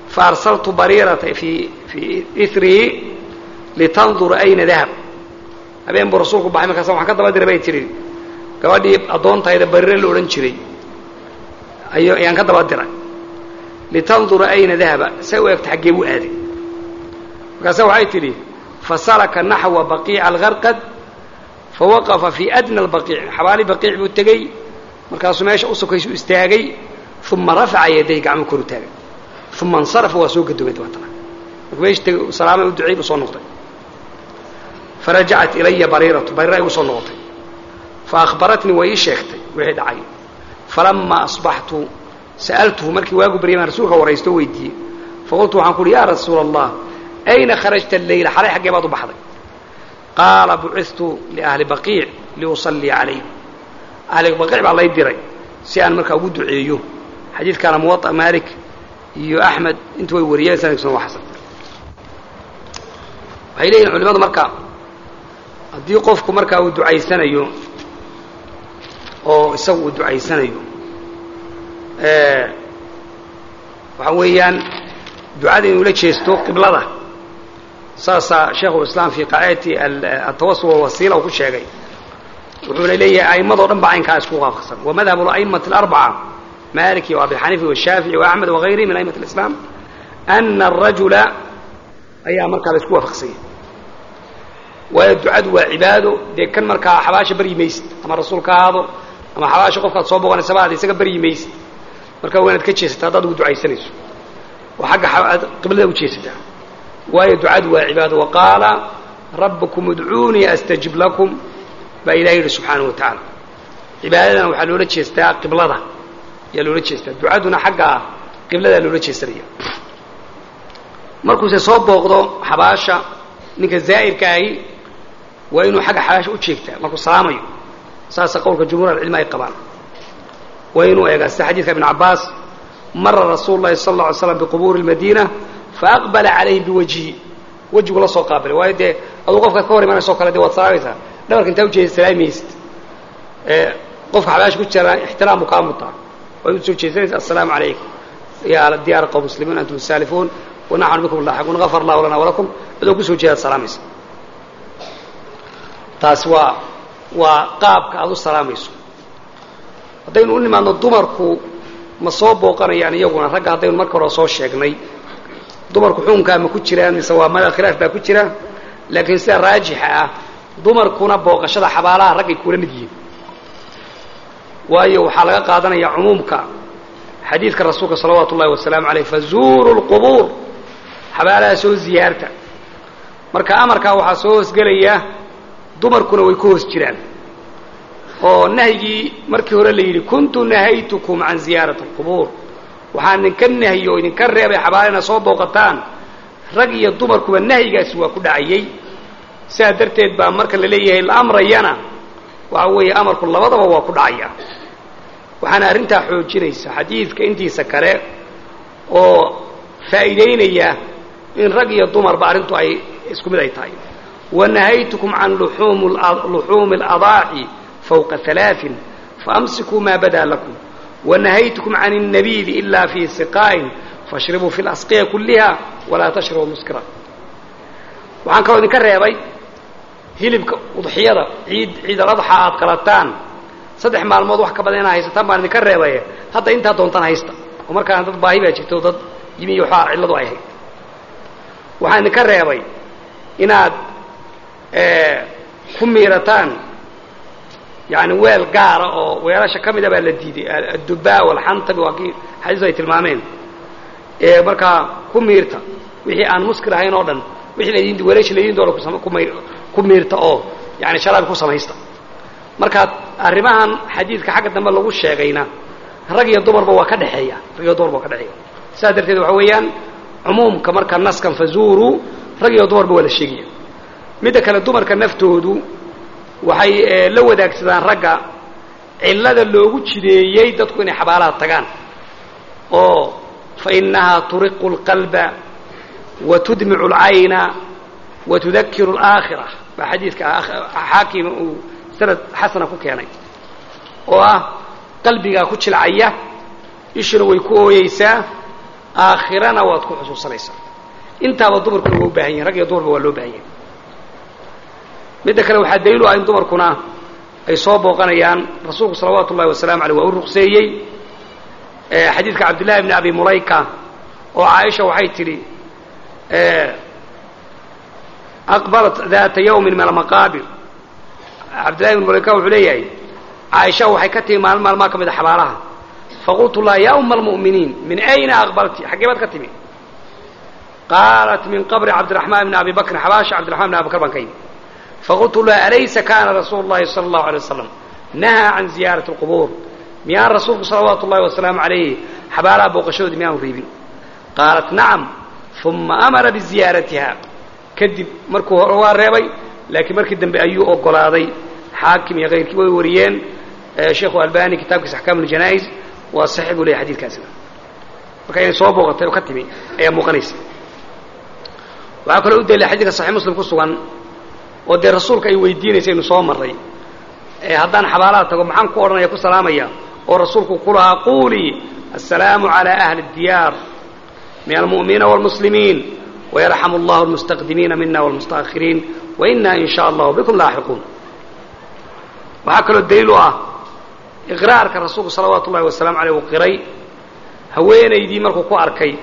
faarsaltu bariirata fii fii irihi litandura ayna dahab habeen buu rasuulku baxay markaasa waxaan ka daba diray bay tidhi gabadhii addoontayda barire la odhan jiray ay ayaan ka daba diray litandura ayna dahaba say u egta xaggee buu aaday markaasa waxay tidhi fasalaka naxwa baqiica algarqad fawaqafa fii adna albaqiic xabaali baqiic buu tegey markaasuu meesha u sokaysu istaagay uma rafaca yaday gacmuu koru taagay uma insarafa waa soo gadoomay dabeetana markuu meesha tegay salaama u duceey buu soo noqday farajacat ilaya bariiratu bariira igu soo noqotay faahbaratnii way ii sheegtay wixii dhacay falamaa asbaxtu sa'altuhu markii waagu baryay baan rasuulka waraysto o weydiiyey faqultu waxaan ku uhi yaa rasuula allah ayna kharajta alleyla xalay xaggee baad u baxday qaala bucitu liahli baqiic liusallia calayh ahli baqiic baa lay diray si aan markaa ugu duceeyo xadiidkaana muwaطa maalik iyo axmed intu way wariyeen sanadkiisuna waa xasan waxay leeyihin culimadu marka haddii qofku markaa uu ducaysanayo oo isagu uu ducaysanayo waxa weeyaan ducada inuu la jeesto qiblada saasaa sheikhulislaam fii qaacidati atawasul walwasiila uu ku sheegay wuxuuna leeyahay a'immadoo dhan ba caynkaa isku waafaqsan wa madhabu ala'imati alarbaca maliki وabi xaniifa والshaafiعي وaxmed وغayrihi min a'imaة الإسlاam أna الrajula ayaa markaa la isku waafaqsanya waayo ducadu waa cibaado dee kan markaa xabaasha baryi maysid ama rasuulka ahaado ama xabaasha qofkaad soo boqonaysa baad isaga baryi maysid marka waa inaad ka jeesataa haddaad ugu ducaysanayso oo xagga qiblada u jeesataa waayo ducadu waa cibaado وaqaala rabkum udcuunii astajib lakum baa ilahi yidhi subxaanaه wa taعala cibaadadana waxaa loola jeestaa qiblada ayaa loola jeestaa ducaduna xagga qibladaa loola jeesanaya markuuse soo booqdo xabaasha ninka zaa'irka ahi waa inuu xagga xabaasha u jeegtaa markuu salaamayo saasa qowlka jumhuur alcilmi ay qabaan waa inuu eegaa sida xadiidka ibn cabbaas mara rasuulu llahi sala alla alay slam biqubuuri اlmadiina faaqbala calayhim biwajhi wejigu la soo qaabilay waayo dee aduu qofkaad ka hor imanayso o kale dee waad salaamaysaa dhabarka intaa ujeeda salaamaysid qofka xabaasha ku jira ixtiraam buu kaa mutaa waad usoo jeesanaysa aلsalaamu عalaykum ya diyaar qowm muslimiin antum saalifuun wanaxnu bikum laaxiquun gafar allahu lana walakum adoo kusoo jeedaad salaamaysa taasi waa waa qaabka aad u salaamayso haddaynu u nimaadno dumarku ma soo booqanayaan iyaguna ragga haddaynu marka hore soo sheegnay dumarku xukunkaa ma ku jiraan mise waa mada khilaaf baa ku jira laakiin sida raajixa ah dumarkuna booqashada xabaalaha raggay kula mid yihiin waayo waxaa laga qaadanaya cumuumka xadiidka rasuulka salawaatu ullahi wasalaamu aleyh fazuuru lqubuur xabaalaha soo ziyaarta marka amarkaa waxaa soo hoosgelaya dumarkuna way ku hoos jiraan oo nahyigii markii hore la yidhi kuntu nahaytukum can ziyaarati alqubuur waxaan idinka nahyi oo idinka reebay xabaala inaad soo booqataan rag iyo dumarkuba nahyigaasi waa ku dhacayey sidaa darteed baa marka la leeyahay la amrayana waxa weeye amarku labadaba waa ku dhacaya waxaana arrintaa xoojinaysa xadiidka intiisa kale oo faa'iidaynaya in rag iyo dumarba arrintu ay isku mid ay tahay wanahaytukum can luxuumi اladaaci fawqa alaain faamsikuu maa badaa lakum wanahaytukum can الnabiidi ila fii siqaa'in fashribuu fi lasqiya kulliha walaa tashrabuu muskira waxaan kaloo idinka reebay hilibka udxiyada ciid ciidaladxa aad qalataan saddex maalmood wax ka badan inaad haysataan baan idinka reebaye hadda intaa doontaan haysta oo markaana dad baahi baa jirta oo dad yimi iyo waxaa cilladu ay hayd waxaan idinka reebay inaad ku miirataan yani weel gaara oo weelasha ka mida baa la diiday addubaa walxantabi waa kii xadiisu ay tilmaameen ee markaa ku miirta wixii aan muskir ahayn oo dhan wixii laydin weelasha laydin doono ku miirta oo yani sharaabi ku samaysta marka arrimahan xadiidka xagga dambe lagu sheegayna rag iyo dumarba waa ka dhexeeya rag iyo dumarba waa ka dhexeeya saas darteed waxa weeyaan cumuumka marka naskan fazuuru rag iyo dumarba waa la sheegaya midda kale dumarka naftoodu waxay la wadaagsadaan ragga cillada loogu jideeyey dadku inay xabaalaha tagaan oo fa innahaa turiqu اlqalba wa tudmicu اlcayna wa tudakiru اlaakhira baa xadiidka xaakima uu sanad xasana ku keenay oo ah qalbigaa ku jilcaya ishuna way ku ooyeysaa aakhirana waad ku xusuusanaysaa intaaba dumarkuna waa u baahan yahin rag iyo dumarba waa loo baahan yahay midda kale waxaa daliilu ah in dumarkuna ay soo booqanayaan rasuulku salawaatu ullahi wasalaamu aleyh waa u ruqseeyey xadiidka cabdillahi bni abi mulayka oo caaisha waxay tidhi aqbalat daata yawmin min almaqaabir cabdillahi bni mulayka wuxuu leeyahay caaisha waxay ka timi maalin maalmaa ka mid a xabaalaha faqultu laha ya uma almu'miniin min ayna aqbalti xaggee baad ka timi qaalat min qabri cabdiraxmaan bni abi bakrin xabaasha cabdiraxman bni abi bakr baan ka yimi faqultu laha alaysa kana rasuulu llahi sala allahu alay wasalam nahaa can ziyaarati alqubuur miyaan rasuulku salawaatu ullahi wasalaamu calayhi xabaalaha booqashadoodi miyaanu reebin qaalat nacam uma amara biziyaaratiha kadib markuu hore waa reebay laakiin markii dambe ayuu ogolaaday xaakim iyo kayrkii way wariyeen sheikhu albani kitaabkiisa axkaam uljanaa'iz waa saxiix buu leeyahy xadiidkaasina marka inay soo booqatay oo ka timi ayaa muuqanaysa waxaa kaloo u dalila xadiidka saxiix muslim ku sugan oo dee rasuulka ay weydiinaysa inu soo marray haddaan xabaalaha tago maxaan ku odhanaya ku salaamaya oo rasuulku ku lahaa quulii assalaamu calaa ahli اdiyaar min almu'miniina wاlmuslimiin wayarxamu allahu almustaqdimiina mina wاlmustaأkhiriin waina in sha allahu bikum laaxiquun waxaa kaloo daliil u ah iqraarka rasuulku salawaatu ullahi wasalaamu aleyh uu qiray haweenaydii markuu ku arkay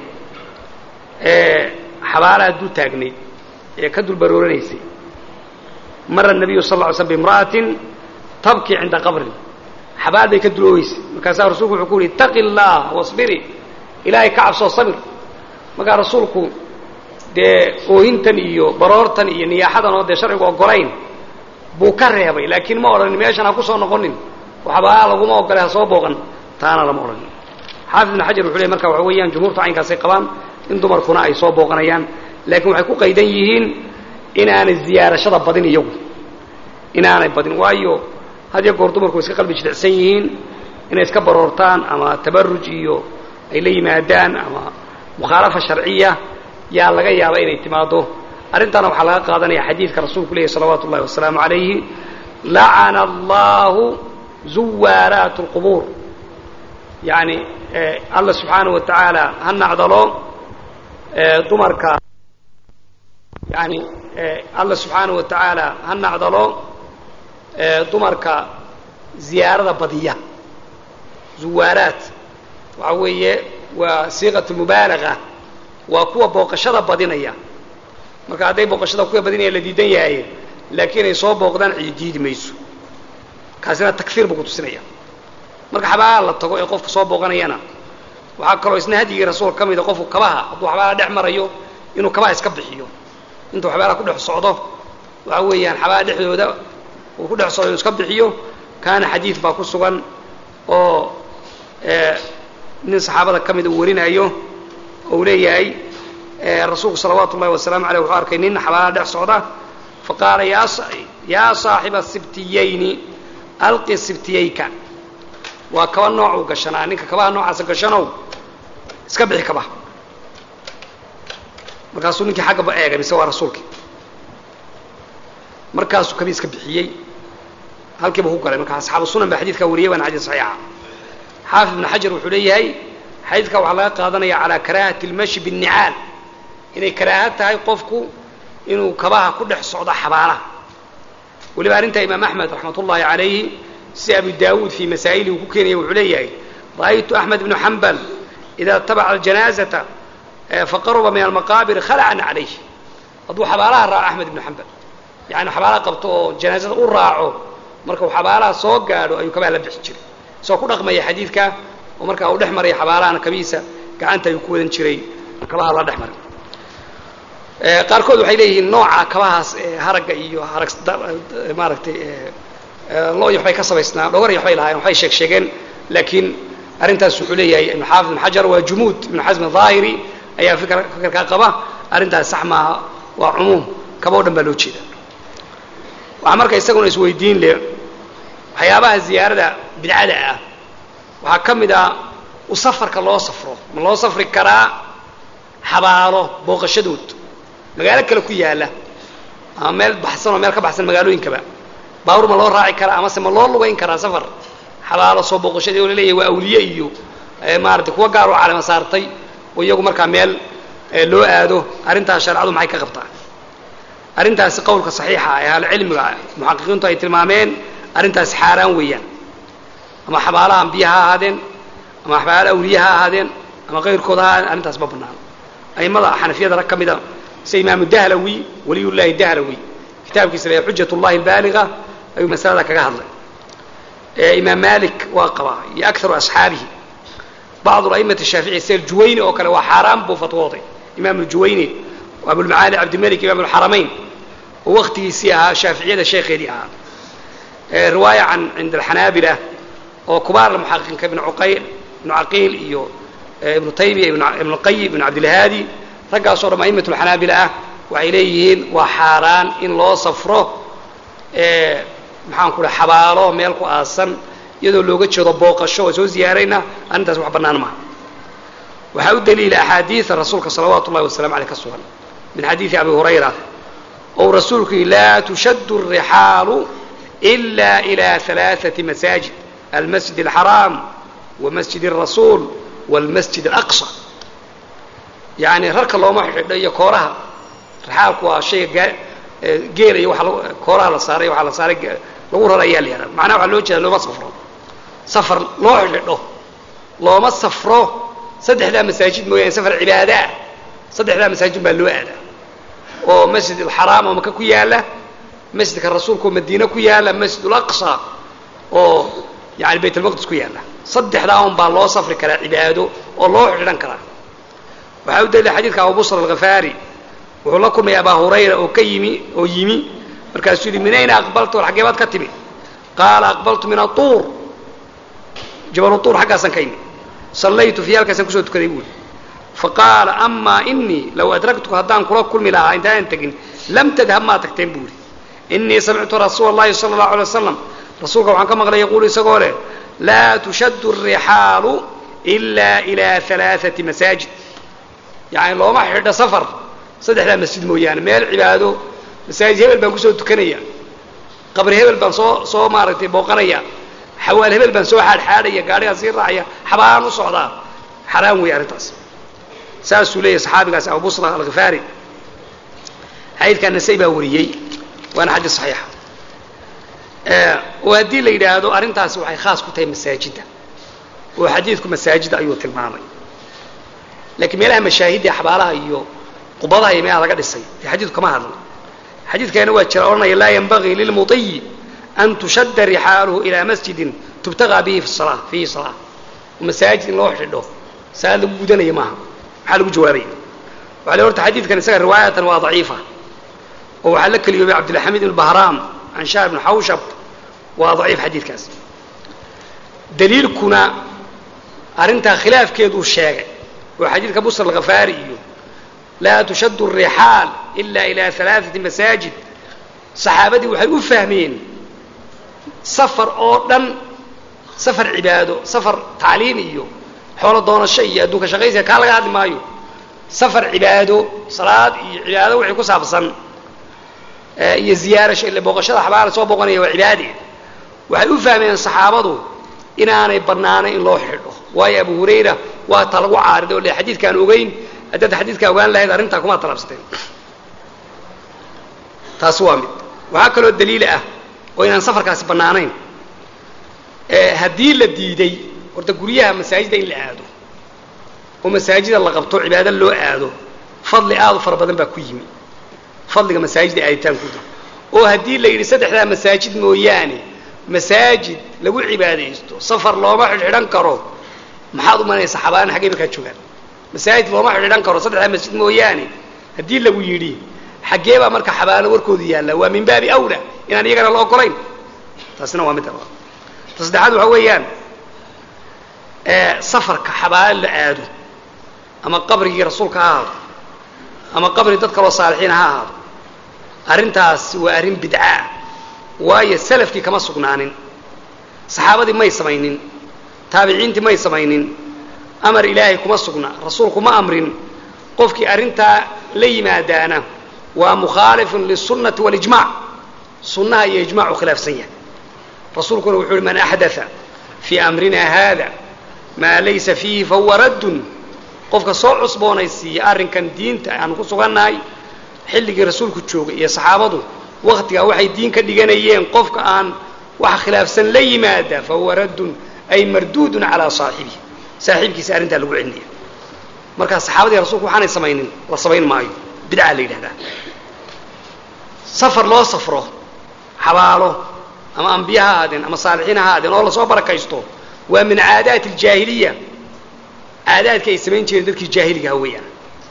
xabaalaha dul taagnayd ee ka dul barooranaysay mara nabiyu sal ly slm bimra'atin tabkii cinda qabrin xabaal bay ka duloogeysay markaasaa rasuulku wuxuu ku yihi itaqi اllah wasbiri ilaahay ka cabsoo sabir markaa rasuulku dee oohintan iyo baroortan iyo niyaaxadan oo dee sharcigu ogolayn buu ka reebay laakiin ma odhanin meeshan ha ku soo noqonin oo xabaalaha laguma ogolay ha soo booqan taana lama odhanin xaafid ibn xajar wuxu ley marka waxa weeyaan jumhuurta caynkaasay qabaan in dumarkuna ay soo booqanayaan laakiin waxay ku qaydan yihiin inaanay ziyaarashada badin iyagu inaanay badin waayo had iyo goor dumarku way iska qalbi jilicsan yihiin inay iska baroortaan ama tabaruj iyo ay la yimaadaan ama mukhaalafa sharciya yaa laga yaaba inay timaado arrintaana waxaa laga qaadanaya xadiidka rasuulku leeyahy salawaatu ullahi wasalaamu calayhi lacana allahu zuwaaraat اlqubuur yani alla subxaanaه wa tacaala ha nacdalo dumarka yani alla subxaanaه wa tacaala ha nacdalo dumarka ziyaarada badiya zuwaaraat waxa weeye waa siiqat mubaalaga waa kuwa booqashada badinaya marka hadday booqashada kuwa badinaya la diidan yahay laakiin ay soo booqdaan cidi diidi mayso kaasina takfiir buu kutusinaya marka xabaalaha la tago ee qofka soo booqanayana waxaa kaloo isna hadyigii rasuulka ka mida qofku kabaha hadduu xabaalaha dhex marayo inuu kabaha iska bixiyo intuu xabaalaha ku dhex socdo waxa weeyaan xabaalaha dhexdooda uu ku dhex socdo inuu iska bixiyo kaana xadiid baa ku sugan oo nin saxaabada ka mida uu warinayo oo uu leeyahay rasuulku salawaatu ullahi wasalaamu aleyh wuxuu arkay nin xabaalaha dhex socda faqaala yaa saaxiba sibtiyayni alqi sibtiyayka waa kaba noocuu gashanaa ninka kabaha noocaasa gashanow iska bixi kabaha markaasuu ninkii xaggaba eegay mise waa rasuulkii markaasuu kabii iska bixiyey halkiiba ku galay marka asxaabu sunan baa xadidkaa wariyay waana xadiid saxiixa xaafid ibn xajar wuxuu leeyahay xadiidka waxaa laga qaadanaya calaa karaahati اlmashi biالnicaal inay karaaha tahay qofku inuu kabaha ku dhex socdo xabaalaha weliba arrintaa imaam axmed raxmat ullahi calayhi si abi daawuud fii masaa'ilihi uu ku keenaya wuxuu leeyahay ra'aytu axmed ibnu xambal idaa tabaca aljanaazata faqaruba min almaqaabir khalacan calayh hadduu xabaalaha raaco axmed ibnu xambal yani xabaalaha qabto oo janaazada u raaco marka uu xabaalaha soo gaadho ayuu kabaha la bixi jiray isagoo ku dhaqmaya xadiidka oo markaa uu dhex maraya xabaalahana kabihiisa gacanta ayuu ku wadan jiray kabaha la dhex maray qaarkood waxay leeyihiin nooca kabahaas haragga iyo harag maaragtay looy waxbay ka samaysnaa dhogor waxbay lahaayeen waxbay sheeg sheegeen laakiin arrintaas wuxuu leeyahay ibnu xaafid ibn xajar waa jumuud ibnu xasm ahaahiri ayaa fikr fikirkaa qaba arrintaas sax maaha waa cumuum kaba o dhan baa loo jeeda waxaa marka isaguna isweydiin leh waxyaabaha ziyaarada bidcada ah waxaa ka mid ah u safarka loo safro ma loo safri karaa xabaalo booqashadood magaalo kale ku yaala ama meel baxsan oo meel ka baxsan magaalooyinkaba baawur ma loo raaci karaa amase ma loo lugayn karaa safar xabaalo soo booqashadii oo laleeyahay waa awliye iyo maarata kuwa gaar oo calama saartay oo iyagu markaa meel loo aado arrintaas shareecadu maxay ka qabtaa arrintaasi qowlka saxiixa ee ahlucilmiga muxaqiqiintu ay tilmaameen arrintaasi xaaraan weeyaan ama xabaalaha ambiya ha ahaadeen ama xabaalaha awliya ha ahaadeen ama kayrkooda ha ahaadeen arrintaas ma banaano a'immada xanafiyada rag ka mida sida imaamu dahlawi waliyullahi dahlawi kitaabkiisa la xujat ullahi albaaliga ayuu masalada kaga hadlay imaam malik waa qabaa iyo akaru asxaabihi bacdu a'immati shaafici sida juwayni oo kale waa xaaraan buu fatwooday imaam juwayni abulmacaali cabdimalik imaam alxaramayn oo waktigiisii ahaa shaaficiyada sheekheedii ahaa riwaaya can cinda alxanaabila oo kubaar muxaqiqiinka ibn uqayl ibnu caqiil iyo ibnu taymiya ibnu qayim ibnu cabdilhaadi raggaasoo dham a'imat alxanaabila ah waxay leeyihiin waa xaaraan in loo safro maxaan ku dhaha xabaalo meel ku aasan iyadoo looga jeedo booqasho oo soo ziyaarayna arrintaas wax bannaan maaha waxaa u daliila axaadiida rasuulka salawaatu ullahi wasalamu aleyh ka sugan min xadiidi abi hurayra ou rasuulku yihi laa tushaddu الrixaalu إila إilى ثalaaثaةi masaajid almasjid الxaraam wamasjid الrasuul wاlmasjid الأqصى yani rarka looma xidho iyo kooraha rixaalku waa shayga geela iyo waa kooraha la saaray waxaa la saaray lagu rar ayaa la yihahda macnaha waxaa loo jeeda looma safro safar loo xidho looma safro saddexdaa masaajid mooyaane safar cibaadaa saddexdaa masaajid baa loo aadaa oo masjid alxaraam oo maka ku yaala masjidka rasuulka oo madiine ku yaala masjid alaqsa oo yani bayt almaqdis ku yaala saddexdaa un baa loo safri karaa cibaado oo loo xidhan karaa waxaa u dalila xadiidka abu busr alghafaari wuxuu la kulmay abaa hurayra oo ka yimi oo yimi markaasuu yidhi min ayna aqbalta war xaggee baad ka timi qaala aqbaltu min atuur jabalu tuur xaggaasaan ka yimi sallaytu fii halkaasaan kusoo tukaday buuri faqaala amaa inii low adraktuka haddaan kula kulmi lahaa intaanan tegin lam tadhab maa tagteen buuri inii samictu rasuula اllahi sala اllahu alay waslam rasuulka waxaan ka maqlay yaquulu isagoo leh laa tushaddu الrixaalu إila ilaa ثalaaثati masaajid yani looma xidho safar saddexdaa masjid mooyaane meel cibaado masaajid hebel baan kusoo tukanaya qabri hebel baan soo soo maaragtay booqanaya xawaal hebel baan soo xaadxaadhaya gaadhigaan sii raacaya xabaan u socdaa xaraam weeye arrintaas saasuu leeyahy saxaabigaas abu busra alkhifaari xadiidkaa nasay baa wariyey waana xadiis saxiixa oo haddii la yidhaahdo arrintaasi waxay khaas ku tahay masaajidda oo xadiidku masaajidda ayuu tilmaamay laakiin meelaha mashaahidda xabaalaha iyo qubadaha iyo meelaha laga dhisay dee xadiidku kama hadla xadiidkaana waa jira odhanaya laa yanbagii lilmudiyi an tushadda rixaaluhu ilaa masjidin tubtagaa bihi sala fiihi salaa oo masaajid in loo xidho salaad lagu gudanaya maaha maxaa lagu jawaabaya waxa le horta xadiidkan isaga riwaayatan waa daciifa oo waxaa la keliyoobay cabdilxamiid ibn bahraam can shaar ibn xawshab waa daciif xadiidkaas daliilkuna arrintaa khilaafkeeduu sheegay oo xadiidka busr alkhafaari iyo laa tushaddu الrixaal ila ilaa alaaثati masaajid saxaabadii waxay u fahmeen safar oo dhan safar cibaado safar tacliim iyo xoolo doonasho iyo adduunka shaqaysiga kaa laga hadli maayo safar cibaado salaad iyo cibaado wixii ku saabsan iyo ziyaarasho ile booqashada xabaala soo booqanaya waa cibaade waxay u fahmeen saxaabadu inaanay bannaanayn in loo xidho waayo abu hurayra waa ta lagu caariday o le xadiidkaan ogeyn haddaad xadiidkaa ogaan lahayd arrintaa kumaa talabsateen taasi waa mid waxaa kaloo daliil ah oo inaan safarkaasi bannaanayn haddii la diiday horta guryaha masaajida in la aado oo masaajida la qabto cibaado loo aado fadli aad u fara badan baa ku yimi fadliga masaajida aaditaankooda oo haddii la yidhi saddexdaa masaajid mooyaane masaajid lagu cibaadaysto safar looma xidhxidhan karo maxaad u malanaysa xabaalan xaggay markaa joogaan masaajid looma xidhxidhan karo saddexdaa masjid mooyaane haddii lagu yidhi xaggee baa marka xabaalo warkoodu yaalla waa min baabi awla inaan iyagana la ogolayn taasina waa midda labaad ta saddexaad waxaa weeyaan safarka xabaalo la aado ama qabrigii rasuulka ha ahaado ama qabri dad kaloo saalixiin ha ahaado arrintaas waa arrin bidcaa waayo salafkii kama sugnaanin saxaabadii may samaynin taabiciintii may samaynin amar ilaahay kuma sugna rasuulku ma amrin qofkii arrintaa la yimaadaana waa mukhaalifun liلsunnati waاlijmac sunnaha iyo ijmacu khilaafsan yahay rasuulkuna wuxuu uhi man axdaa fii amrina haada maa laysa fiihi fahuwa raddun qofka soo cusboonaysiiya arrinkan diinta aanu ku sugannahay xilligii rasuulku joogay iyo saxaabadu waktigaa waxay diin ka dhiganayeen qofka aan wax khilaafsan la yimaada fahuwa raddun ay marduudun calaa saaxibihi saaxiibkiisa arrintaa lagu celinaya markaa saxaabadii rasuulku waxaanay samaynin la samayn maayo bidcaa la yidhahdaa safar loo safro xabaalo ama ambiye ha ahaadeen ama saalixiin ha ahaadeen oo lasoo barakaysto waa min caadaati aljaahiliya caadaadka ay samayn jireen dadkii jaahiligaha weeyaan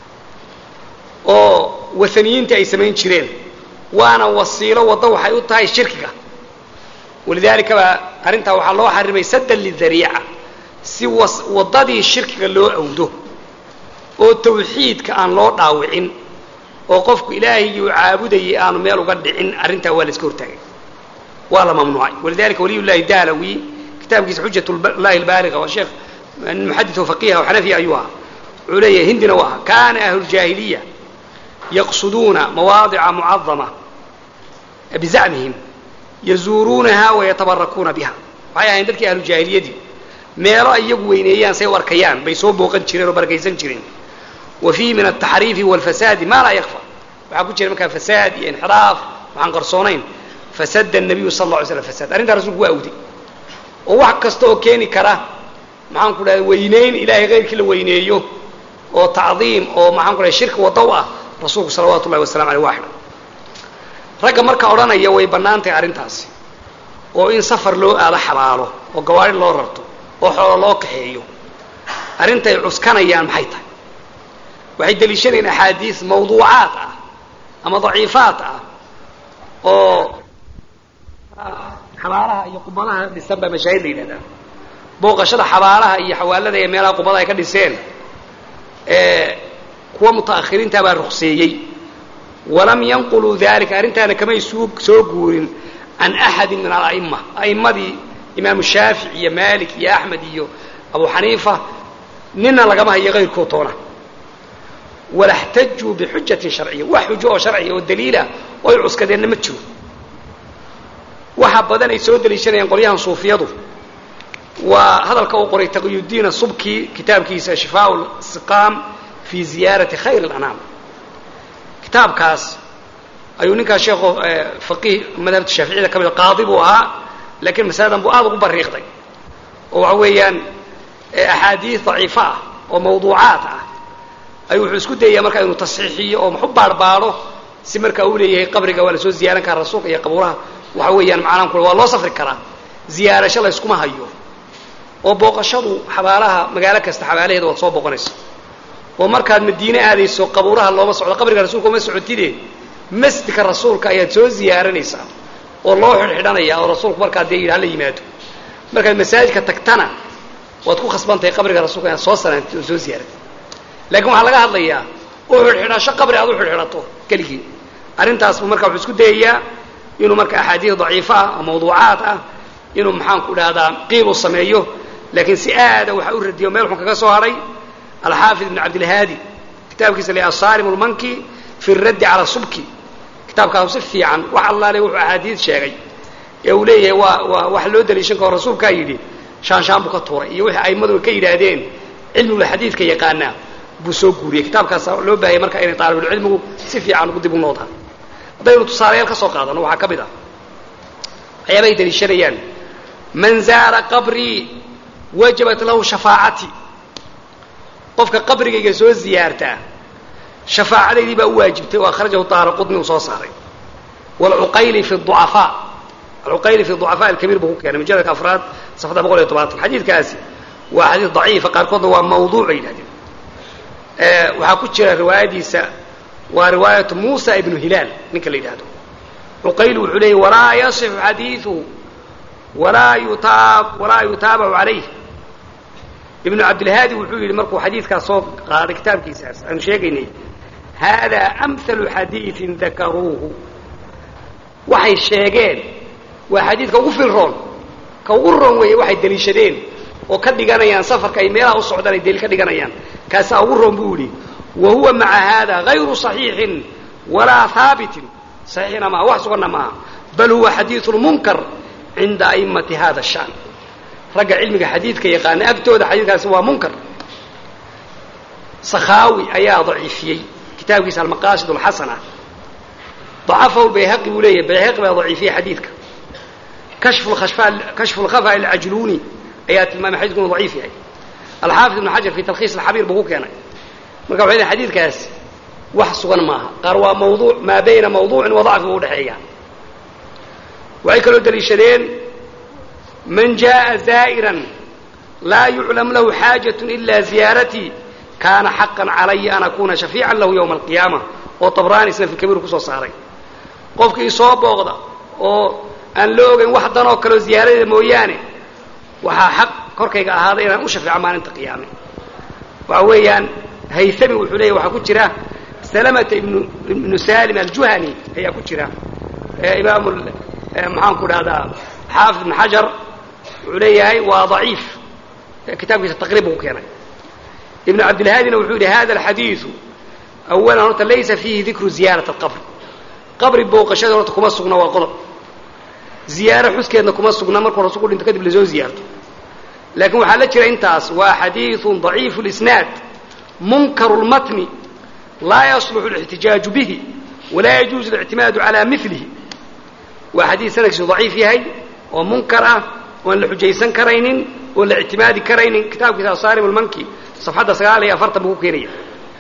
oo waaniyiinta ay samayn jireen waana wasiilo waddo waxay u tahay shirkiga walidaalika baa arrintaa waxaa loo xarimay saddan lidariica si waddadii shirkiga loo awdo oo tawxiidka aan loo dhaawicin oo qofku ilaahigii uu caabudayay aanu meel uga dhicin arrintaa waa la iska hortaagay waa la mamnuucay walidalika waliy llahi daalawi kitaabkiisa xujat llahi albaaliga waa sheekh muxadid oo faqiha oo xanafiya ayuu ahaa wuxuu leeyahay hindina waa aha kana ahlu ljaahiliya yaqsuduuna mawaadica mucadama bizacmihim yazuuruunaha wayatabarakuuna biha waxay ahayn dadkii ahlu jaahiliyadii meelo ay iyagu weyneeyaan say u arkayaan bay soo booqan jireen oo barakaysan jireen wa fiihi min altaxriifi walfasaadi maa laa yakfa waxaa ku jira markaa fasaad iyo inxiraaf waxaan qarsoonayn fasada nabiyu sal alla alay slam fasaad arrintaa rasulku waa awday oo wax kasta oo keeni kara maxaan ku dhahda weyneyn ilaahay kayrkii la weyneeyo oo tacdiim oo maxaan ku dhahay shirki waddow ah rasuulku salawaatu ullahi wasalamu aleyh waa xidhan ragga marka odhanaya way bannaan tahay arrintaasi oo in safar loo aado xabaalo oo gawaari loo rarto oo xoolo loo kaxeeyo arrintay cuskanayaan maxay tahay waxay deliishanayaan axaadiis mawduucaad ah ama daciifaad ah oo xabaalaha iyo qubadaha dhisan baa mashaahid la yidhahdaa booqashada xabaalaha iyo xawaalada ee meelaha qubada ay ka dhiseen kuwa muta'akhiriinta baa ruqseeyey walam yanquluu dalika arrintaana kamay suu soo guurin can axadi min ala'ima a'immadii imaamu shaafic iyo malik iyo axmed iyo abu xaniifa nina lagama hayo kayrkoo toona wala xtajuu bixujatin sharciya wax xujo oo sharciya oo daliilah oo ay cuskadeenna ma jiro waxa badan ay soo deliishanayaan qolyahan suufiyadu waa hadalka uu qoray taqiyudiin subki kitaabkiisa shifaa siqaam fi ziyaarati khayr اlanaam kitaabkaas ayuu ninkaas sheekho faqiih madhabta shaaficiyada ka mid qaadi buu ahaa lakiin masaladan buu aad ugu bariiqday oo waxa weeyaan axaadiis daciifa ah oo mawduucaat ah ayuu wuxuu isku dayayaa markaa inuu tasxiixiyo oo maxu baarbaadho si markaa uu leeyahay qabriga waa lasoo ziyaaran karaa rasuulka iyo qabuuraha waxa weeyaan macnaan kule waa loo safri karaa ziyaarasho layskuma hayo oo booqashadu xabaalaha magaalo kasta xabaalaheeda waad soo booqanaysa oo markaad madiine aadayso qabuuraha looma socdo qabriga rasuulka uma socotide masjidka rasuulka ayaad soo ziyaaranaysaa oo loo xidhxidhanaya oo rasuulku markaa dee yidhi hala yimaado markaad masaajidka tagtana waad ku khasbantahay qabriga rasuulka inaad soo sanaantid oo soo ziyaaratid laakiin waxaa laga hadlayaa u xidhxidhasho qabri aad u xidhxidhato keligii arrintaasbu marka wuxuu isku dayayaa inuu marka axaadiis daciifo ah oo mawduucaad ah inuu maxaanku dhahdaa qiil u sameeyo laakiin si aada waxa u radiyo meel xun kaga soo hadhay alxaafid ibn cabdilhaadi kitaabkiisa le asaalim lmanki fi raddi cala subki kitaabkaasu si fiican wax allaale wuxuu axaadiis sheegay ee uu leeyahay waa waa wax loo daliishan karo rasuulkaa yidhi shaanshaan buu ka tuuray iyo wixii a'immadu ka yidhaahdeen cilmigula xadiidka yaqaanaa buu soo guuriyey kitaabkaasa loo baahayay marka inay taalibulcilmigu si fiican ugu dib u noodaan haddaynu tusaalayaal ka soo qaadano waxaa ka mid ah waxyaabahay daliishanayaan man zaara qabrii wajabat lahu shafaacatii qofka qabrigayga soo ziyaartaa shafaacadaydii baa u waajibtay oo akhrajahu daara qudni uu soo saaray wlcuqayli fi ducafaa alcuqayli fi ducafaa alkabiir buu ku keenay mujalladka afraad safxada boqol iyo tobanatan xadiidkaasi waa xadiis daciifa qaarkoodna waa mawduuc bay yidhahdeen waxaa ku jira riwaayadiisa waa riwaayatu muusa ibnu hilaal ninka la yidhahdo cuqayli wuxuu leeyay walaa yasixu xadiiuhu walaa yutaab walaa yutaabacu calayh ibnu cabdilhaadi wuxuu yidhi markuu xadiidkaas soo qaaday kitaabkiisaas aanu sheegaynay hada amhalu xadiiin dakaruuhu waxay sheegeen waa xadiidka ugu filroon ka ugu roon weeye waxay deliishadeen oo ka dhiganayaan safarka ay meelaha u socdaan ay daliil ka dhiganayaan kaasaa ugu roon buu yidhi wa huwa maca hada gayru صaxiixin walaa haabitin صaxiixina maaha wax suganna maaha bal huwa xadiiثu munkar cinda a'immati hada الshan ragga cilmiga xadiidka yaqaana agtooda xadiidkaasi waa munkar sakhaawi ayaa daciifiyey kitaabkiisa almaqaasid alxasana ضacafahu bayhaqi buu leeyahy bayhaqi baa daciifiyey xadiidka kashfu kashfu lkhafa alcajluuni ayaa tilmaamay xadidku inuu daciif yahay alxaafid ibnu xajar fi talkhiis alxabiir buu ku keenay marka waxay leeyn xadiidkaas wax sugan maaha qaar waa mawduuc maa bayna mawduucin wa dacfi buu udhexeeya waxay kaloo daliishadeen man jaءa zaa'iran laa yuclam lahu xaajaة ila ziyaaratii kaana xaqan calaya an akuna shafiican lahu ywma alqiyaama oo tabraani isna fi kabiir kusoo saaray qofkii soo booqda oo aan la ogayn wax danoo kaleo ziyaaradeeda mooyaane waxaa xaq korkayga ahaaday inaan u shafeeco maalinta qiyaame waxa weeyaan haythami wuxuu leeyahy waxaa ku jira salamata ibnu ibnu salim aljuhani ayaa ku jira imaam maxaan ku dhahdaa xaafid ibn xajar wuxuu leeyahay waa daciif kitaabkiisa taqriib buu ku keenay ibnu cabdilhaadina wuxuu yidhi hada alxadiidu awalan horta laysa fiihi dikru ziyaarat alqabr qabri booqashada horta kuma sugna waa qodob ziyaaro xuskeedna kuma sugna markuu rasuulku dhinto kadib lasoo ziyaarto laakiin waxaa la jira intaas waa xadiiثu ضaciifu اlisnaad munkaru اlmatni laa yasluxu اlاxtijaaju bihi walaa yajuuzu اlictimaadu calى milihi waa xadiid sanadkiisu daciif yahay oo munkar ah oan la xujaysan karaynin oon la ictimaadi karaynin kitaabkiisa asaarim اlmanki safxadda sagaal iyo afartan buu ku keenaya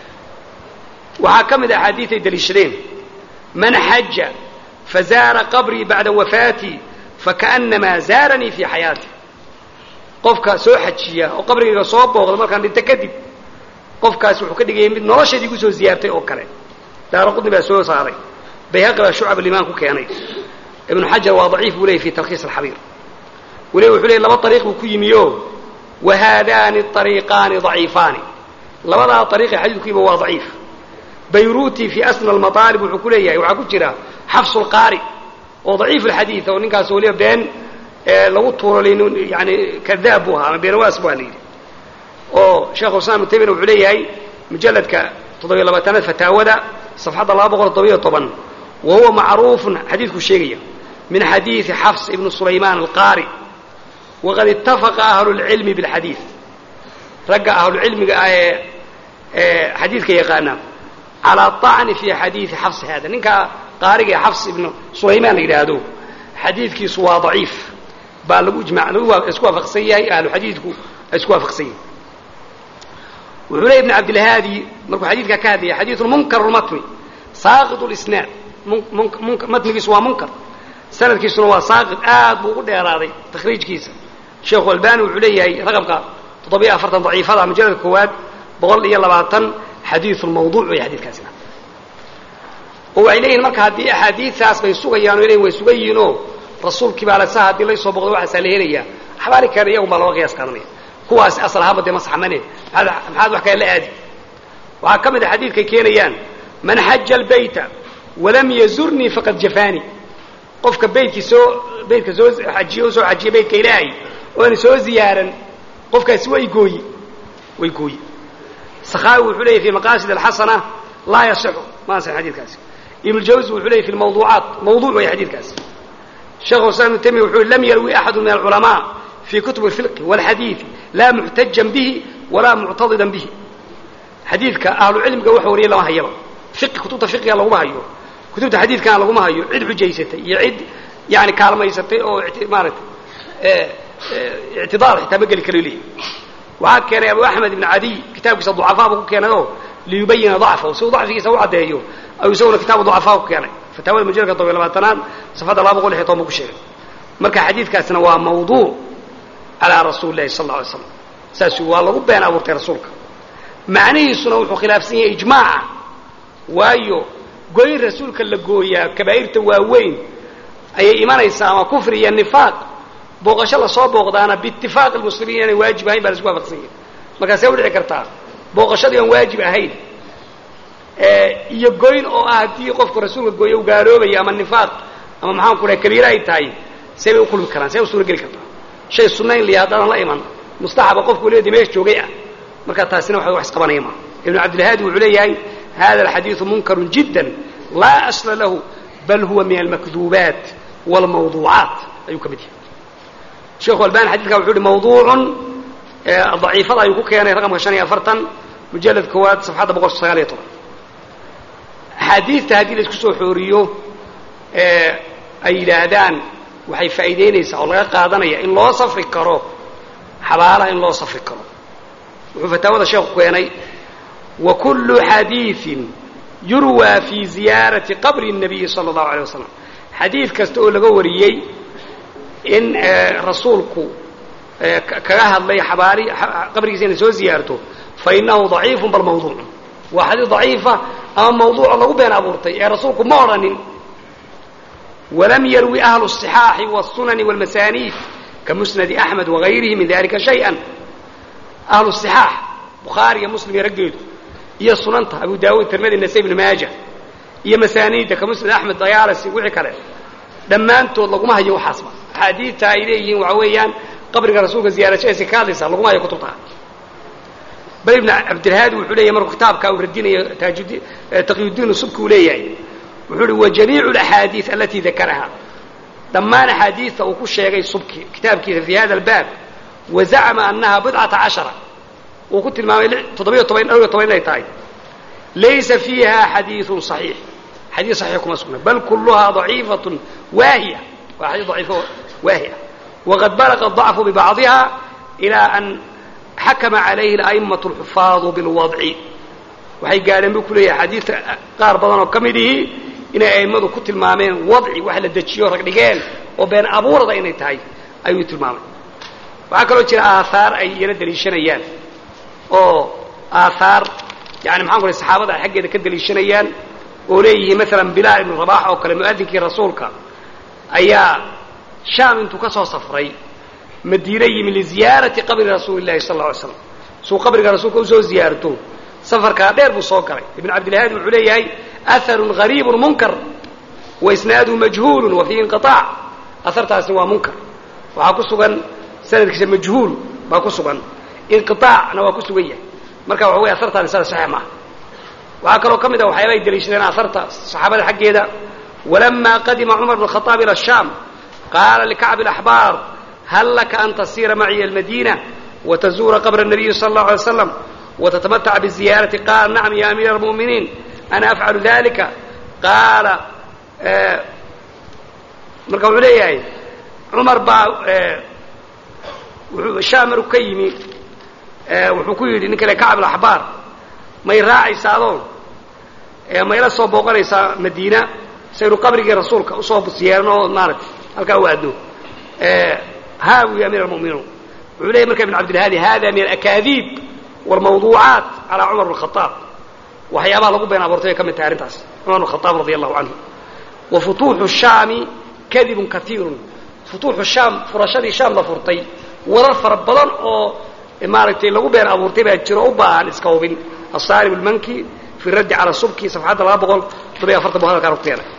waxaa ka mid a axaadiid ay daliishadeen man xaja fazaara qabrii bacda wafaatii fakaأnamaa zaaranii fii xayaati qofka soo xajiya oo qabrigayga soo booqda markaan dhinto kadib qofkaasi wuxuu ka dhigayay mid noloshaydii kusoo ziyaartay oo kale daara qudni baa soo saaray bayhaqi baa shucab alimaan ku keenay ibnu xajar waa daciif buu leeyay fi talkhiis alxabiir weliba wuxuu leeyay laba ariiq buu ku yimi o wahaadaani ariiqaani daciifaani labadaa ariiqe xadiidkuiba waa daciif bayruuti fi asna almaaalib wuxuu ku leeyahay waxaa ku jira xafsu lqaari oo daciif alxadiid oo ninkaas weliba been lagu tuuro yani kadaab buu ahaa ama beenawaas bu la yidhi oo sheekhu islam ibnu taymiyana wuxuu leeyahay mujalladka toddobiyo labaatanaad fataawada safxadda laba boqol toddobiyo toban wa huwa macruufun xadiidkuu sheegaya min xadiidi xafs ibnu sulaymaan alqaari waqad ittafaqa ahlu lcilmi bilxadiid ragga ahlucilmiga ah ee ee xadiidka yaqaana calaa طacni fi xadiidi xafs hada ninkaa qaariga ee xafs ibnu sulaymaan la yidhaahdo xadiidkiisu waa daciif baa lagu ijma lagu isku waafaqsan yahay ahlu xadiidku ay isku waafaqsan yihin wuxuu leey ibn cabdilhaadi markuu xadiidkaa ka hadlaya xadiidu munkar lmatni saaqid lisnaad matnigiisu waa munkar sanadkiisuna waa saaqid aad buu ugu dheeraaday takhriijkiisa sheekhu albani wuxuu leeyahay raqabka toddobiyo afartan daciifada mujalladka koowaad boqol iyo labaatan xadiiu mawduuc wey xadiidkaasina oo waxay leeyihin marka haddii axaadiidaas bay sugayaan o leyin way sugan yihiinoo rasuulkii baa lasa haddii laysoo boqdo waxaasaa la helaya axbaari kale iyagun baa looga qiyaas qaadanaya kuwaasi asal ahaanba dee ma saxmane maxaad wax kale la aadi waxaa ka mid a xadiidkay keenayaan man xaja albayta walam yazurnii faqad jafaani qofka beytkii soo beytka soo ajiye usoo xajiya beytka ilaahay oona soo ziyaaran qofkaasi way gooyi way gooyi sakaawi wuxuu leeyay fi maqaasid alxasana laa yasixu ma ansixin xadiidkaasi ibn jawzi wuxuu leeyay fi lmawduucaat mawduuc way xadiidkaasi sheekhu islam ibnu taymiya wuxuu lam yarwi axadu min alculamaa fi kutub alfiqhi walxadiidi laa muxtajan bihi walaa muctadidan bihi xadiidka ahlu cilmiga wax wariyay lama hayaba fiqi kutubta fiqiga laguma hayo kutubta xadiidkana laguma hayo cid xujaysatay iyo cid yani kaalmaysatay oo maaragtay ictidaar xitaa ma geli karo leeyahy waxaa keenay abu axmed ibn cadiy kitaabkiisa ducafaa buu ku keenay oo liyubayina dacfahu si uu dacfigiisa u caddeeyo ayuu isaguna kitaabu ducafaa ku keenay fataawada mujalladka todobiyo labaatanaad safadda laba boqol iyo toban buu ku sheegay marka xadiidkaasina waa mawduuc calaa rasuuli llahi sal alla alay slam saas waa lagu been abuurtay rasuulka macnihiisuna wuxuu khilaafsan yahay ijmaaca waayo goyn rasuulka la gooyaa kabaa'irta waaweyn ayay imanaysaa ama kufri iyo nifaaq booqasho lasoo booqdaana biitifaaq almuslimiin inaanay waajib ahayn baa la isku waafaqsan yahay markaasee u dhici kartaa booqashadii aan waajib ahayn iyo goyn oo ah haddii qofku rasuulka gooyo u gaaloobaya ama nifaaq ama maxaan ku dhahay kabiire ay tahay see bay u kulmi karaan see u suuro geli kartaa shay sunna in liya haddaadan la iman mustaxaba qofku leedi meesha joogay ah marka taasina waxa wax isqabanaya maa ibnu cabdilhaadi wuxuu leeyahay hada alxadiidu munkarun jiddan laa asla lahu bal huwa min almakduubaat wاlmawduucaat ayuu ka mid yahay sheekhu albani xadidka wuxuu uhi mawduucun daciifada ayuu ku keenay raqamka shan iyo afartan mujalad koowaad safxadda boqol sagaal iyo toban axaadiidta haddii la isku soo xooriyo ay yidhaahdaan waxay faa'iidaynaysaa oo laga qaadanaya in loo safri karo xabaalaha in loo safri karo wuxuu fataawada sheekhu keenay wa kullu xadiiin yurwaa fi ziyaarati qabri الnabiyi salى اllahu alيه wasalam xadiid kasta oo laga wariyey in rasuulku kaga hadlay xabaali qabrigiisa inay soo ziyaarto fainahu ضaciifu bal mawduuc waa xadiid ضaciifa ama mawduuco lagu been abuurtay ee rasuulku ma odhanin walam yarwi ahlu الصixaaxi wالsunani wاlmasaaniid kamusnadi axmed wagayrihi min dalika shayئa ahlu صixaax bukhaari iyo muslim iyo raggeedu iyo sunanta abu daawuud tirmidi nasa ibn maaja iyo masaaniidda ka musnad axmed dayaalasi wixii kale dhammaantood laguma hayo waxaasba axaadiidta ay leeyihiin waxa weeyaan qabriga rasuulka ziyaarashadiisa ka hadlaysa laguma hayo kutubta bal ibn cabdilhaadi wuxuu leeyahy markuu kitaabka uu radinayo taajudi taqiyudiin subki uu leeyahay wuxuu uhi wa jamiicu alaxaadiid alatii dakaraha dhammaan axaadiidta uu ku sheegay subki kitaabkiisa fi hada albaab wa zacama annaha bidcata cashara uu ku tilmaamay toddobiyo toban dhowr iyo toban inay tahay laysa fiiha xadiiثun صaxiix xadiid صaxiix kuma sugna bal kuluhaa ضaciifaة waahiya waa xadii ضaciifo waahiya waqad balaga الضacfu bibacضiha ilى an xakama calayhi الأئmaة الxufaadu biاlwadci waxay gaadheen buu ku leeyahay xadiidta qaar badan oo ka mid ihi inay a'immadu ku tilmaameen wadci wax la dejiyo rag dhigeen oo been abuurada inay tahay ayuu tilmaamay waxaa kaloo jira aahaar ay iyana daliishanayaan oo aahaar yani maxaan ku lay saxaabada ay xaggeeda ka daliishanayaan oo leeyihiin maalan bilaal ibnu rabax oo kale mu'adinkii rasuulka ayaa shaam intuu ka soo safray madiine yimi liziyaarati qabri rasuuli llahi sal alla alay slam suu qabriga rasuulka usoo ziyaarto safarkaa dheer buu soo galay ibn cabdilhaadi wuxuu leeyahay aharun gariibun munkar wa isnaaduhu majhuulun wa fiihi inqiaac ahartaasni waa munkar waxaa ku sugan sanadkiisa majhuul baa ku sugan inqiaacna waa ku sugan yahay marka waxa wey ahartaan isada saxiix maaha waxaa kaloo ka mid a waxyaaba ay daliishadeen aharta saxaabada xaggeeda walamaa qadima cumar bn khaaab ila shaam qaala likacbi اlaxbaar hal laka an tasiira maciya almadiina watazuura qabra الnabiyi sala اllahu alay slam wtatamataca biziyaarati qaala nacam ya amiira almu'miniin ana afcalu dalika qaala marka wuxuu leeyahay cumar baa shaam maruu ka yimi wuxuu ku yidhi nin kale kacab alaxbaar may raacaysaadoo mayla soo booqanaysaa madiina saynu qabrigii rasuulka usoo siyeerno oo maaragtay halkaa u aadno haa wu ya amiir almu'miniin wuxuu leeyay marka ibn cabdilhaadi hada min alakaadiib wاlmawduucaat calaa cumar bn khaaab waxyaabaha lagu been abuurtay bay ka mid tahay arrintaas cumar bn khaaab radi allahu canhu wa futuuxu shaami kadibun kaiirun futuuxu shaam furashadii shaam la furtay warar fara badan oo maaragtay lagu been abuurtay baa jiro u baahan iska hubin asaarib lmanki fi raddi cala subki safxadda laba boqol toddobiyo afartan bu hadalkaan ku keenay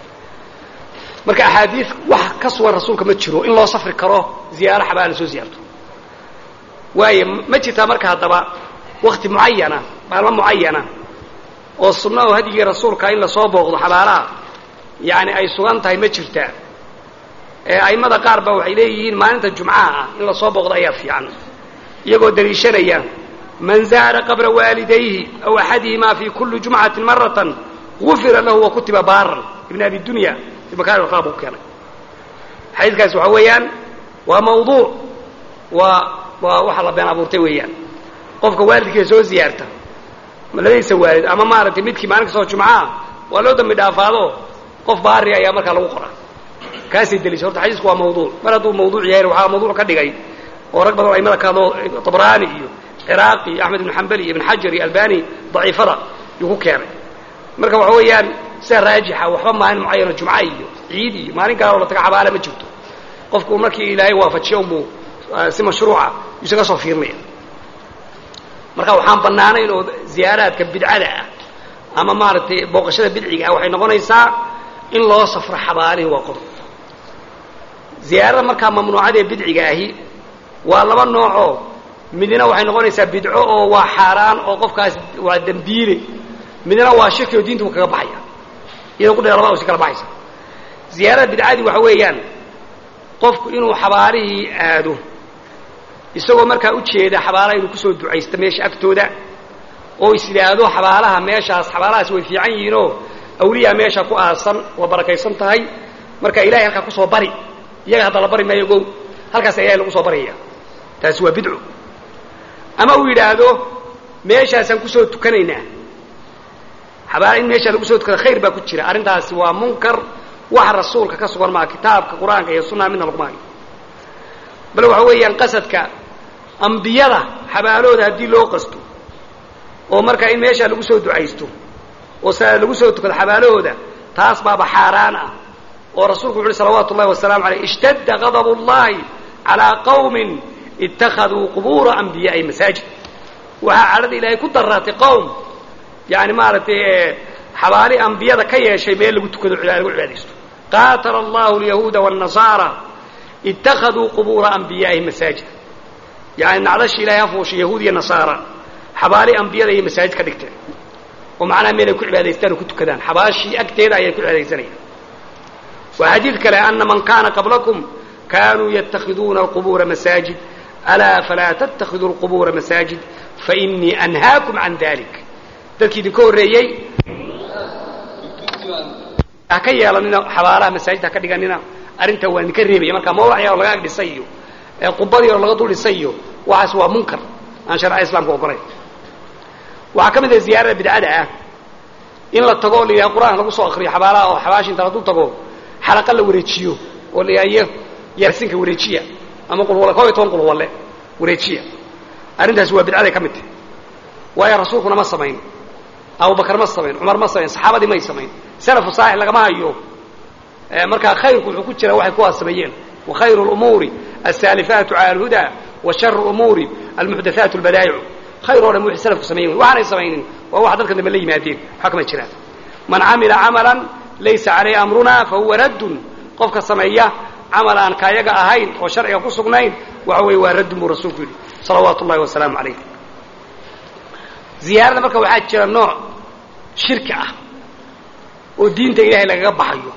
marka axaadiid wax ka sugan rasuulka ma jiro in loo safri karo ziyaaro xabaa la soo ziyaarto waayo ma jirtaa marka haddaba wakti mucayana maalmo mucayana oo sunna oo hadyigii rasuulka in lasoo booqdo xabaalaha yani ay sugan tahay ma jirtaa a'immada qaar ba waxay leeyihiin maalinta jumcaha ah in lasoo booqdo ayaa fiican iyagoo daliishanaya man zaara qabra waalidayhi aw axadihimaa fi kuli jumcati maratan gufira lahu wa kutiba baaran ibn abi dunya ibn aa buu keenay xadiidkaas waxa weeyaan waa mawduuc waa waa waxa la been abuurtay weeyaan qofka waalidkiisa soo ziyaarta labadiisa waalid ama maaragtay midkii maalin kastoo jumcaha waa loo dambi dhaafaado qof baari ayaa markaa lagu qoraa kaasay deliisha horta xadiisku waa mawduuc mar hadduu mawduuc yahay waxaa mawduuc ka dhigay oo rag badan aimada ka hadlo tabraani iyo ciraaqi iyo axmed ibn xambali iyo ibn xajar iyo albani daciifada yuu ku keenay marka waxa weeyaan sida raajixa waxba maalin mucayano jumca iyo ciid iyo maalin gaaloo la taga xabaala ma jirto qofku markii ilaahay waafajiyo unbuu si mashruuca yuusaga soo fiirinaya marka waxaan bannaanayn oo ziyaaraadka bidcada ah ama maaragtay booqashada bidciga ah waxay noqonaysaa in loo safro xabaalihii waa qodob ziyaarada markaa mamnuucada ee bidciga ahi waa laba noocoo midna waxay noqonaysaa bidco oo waa xaaraan oo qofkaas waa dembiile midna waa shirki oo diinta u kaga baxaya iyadoo ku dhe labada usi kala baxaysa ziyaarada bidcadii waxa weeyaan qofku inuu xabaalihii aado isagoo markaa ujeeda xabaalaha inuu kusoo ducaysto meesha agtooda oo is yidhaahdo xabaalaha meeshaas xabaalahaas way fiican yihiinoo awliyaa meesha ku aasan waa barakaysan tahay marka ilahay halkaa kusoo bari iyaga hadda la bari maayo ogow halkaasa ilahay lagu soo baryaya taasi waa bidco ama uu yidhaahdo meeshaasaan kusoo tukanaynaa xabaala in meeshaa lagu soo tukada khayr baa ku jira arrintaasi waa munkar wax rasuulka ka sugan maa kitaabka qur-aanka iyo sunnaha midna laguma hayo bal waxa weeyaan qasadka ambiyada xabaalooda haddii loo qasto oo markaa in meeshaa lagu soo ducaysto oo salaad lagu soo tukado xabaalahooda taas baaba xaaraan ah oo rasuulku wuxu uhi salawaatu ullahi wasalaamu aleyh ishtadda gadab ullahi calaa qawmin ittakhaduu qubuura anbiyaai masaajid waxaa cadhada ilaahay ku daraatay qowm yani maaragtay xabaali ambiyada ka yeeshay meel lagu tukado lagu cibaadaysto qaatala allahu alyahuuda wاnnasaara ittakhaduu qubuura anbiyaaihi masaajid yani nacdashi ilahay hafuushay yahuud iyo nasaara xabaali ambiyada iyo masaajid ka dhigteen oo macnaha meel ay ku cibaadaystaan oo ku tukadaan xabaashii agteeda ayay ku cibaadaysanayaan waa xadiid kale ana man kana qablakum kanuu yatakhiduuna alqubuura masaajid alaa falaa tattakhiduu alqubuura masaajid fainii anhaakum can dalik dadkii idinka horreeyey ha ka yeelanina xabaalaha masaajid ha ka dhiganina arrintaa waa idinka reebaya marka mawlac yar oo laga ag dhisay iyo qubad yar oo laga dul dhisay iyo waxaas waa munkar aan sharca islaamka ogolayn waxaa ka mid ah ziyaarada bidcada ah in la tago oo la yidhaha qur-aan lagu soo akriyo xabaalaha oo xabaashi inta ladul tago xalaqa la wareejiyo oo la yidhaha yaarsinka wareejiya ama qulwalle koob iyo toban qulwalle wareejiya arrintaasi waa bidcaday ka mid tahay waayo rasuulkuna ma samayn abubakar ma samayn cumar ma samayn saxaabadii may samayn salafu saalix lagama hayo markaa khayrku wuxuu ku jira waxay kuwaas sameeyeen wa khayru lumuuri alsaalifaatu cala alhuda wa sharu umuuri almuxdathaatu albadaa'icu khayr oo dhan wixii salafku sameeyen waxaanay samaynin waa wax dadka dambe la yimaadeen waxaa kama jiraan man camila camalan laysa calayhi amruna fahuwa raddun qofka sameeya camal aan kaayaga ahayn oo sharciga ku sugnayn waxa weeye waa raddun buu rasuulku yidhi salawaatu ullahi wasalaamu calayh ziyaarada marka waxaa jira nooc shirki ah oo diinta ilaahay lagaga baxayo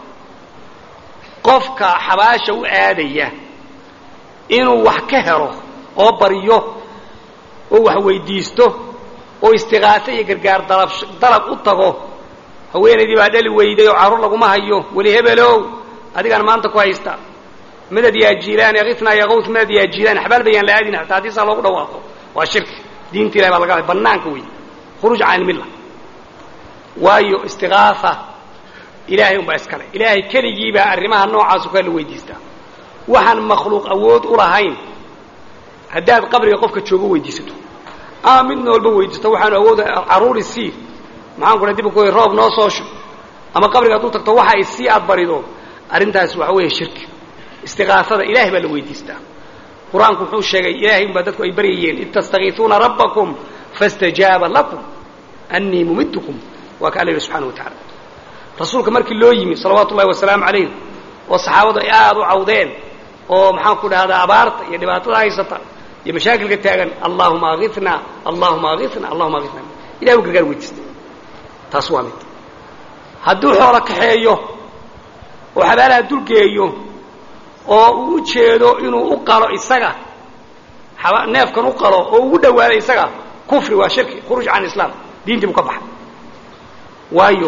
qofka xabaasha u aadaya inuu wax ka helo oo baryo oo wax weydiisto oo istiqaaso iyo gargaar dalab dalab u tago haweenaydii baa dhali weyday oo carruur laguma hayo weli hebelow adigaan maanta ku haysta madad yaa jiilaan yakifnaa yaqawt madad yaa jiilaan xabaal bayaan la aadin hataa haddii saa loogu dhawaaqo waa shirki diinta ilahay baa laga hadlay bannaanka wey khuruuj can ilmilla waayo istiqaafa ilaahay unbaa iskale ilaahay keligii baa arrimaha noocaasu kaa la weydiistaa waxaan makhluuq awood u lahayn haddaad qabriga qofka joogo weydiisato ama mid noolba weydiisto waxaanu awooda carruuri sii maxaan ku dib ku roob noo soo shub ama qabriga hadduu tagto waxa ay sii aad barido arrintaas waxa weeye shirki istiqaasada ilahay baa la weydiistaa qur-aanku wuxuu sheegay ilaahay unbaa dadku ay baryayeen id tastakiisuuna rabbakum faاstajaaba lakum annii mumidkum waa ka alla yidhi subxana wa tacala rasuulka markii loo yimi salawaatu ullahi wasalaamu calayh oo saxaabadu ay aada u cawdeen oo maxaan ku dhahdaa abaarta iyo dhibaatada haysata iyo mashaakilka taagan allahuma aina allahuma aina allahuma aina ilahay u gargaar weydiistay taas waa mid hadduu xoolo kaxeeyo oo xabaalaha dulgeeyo oo uu u jeedo inuu u qalo isaga neefkan u qalo oo ugu dhawaado isaga kufri waa shirki khuruuj can islaam diintii buu ka baxay waayo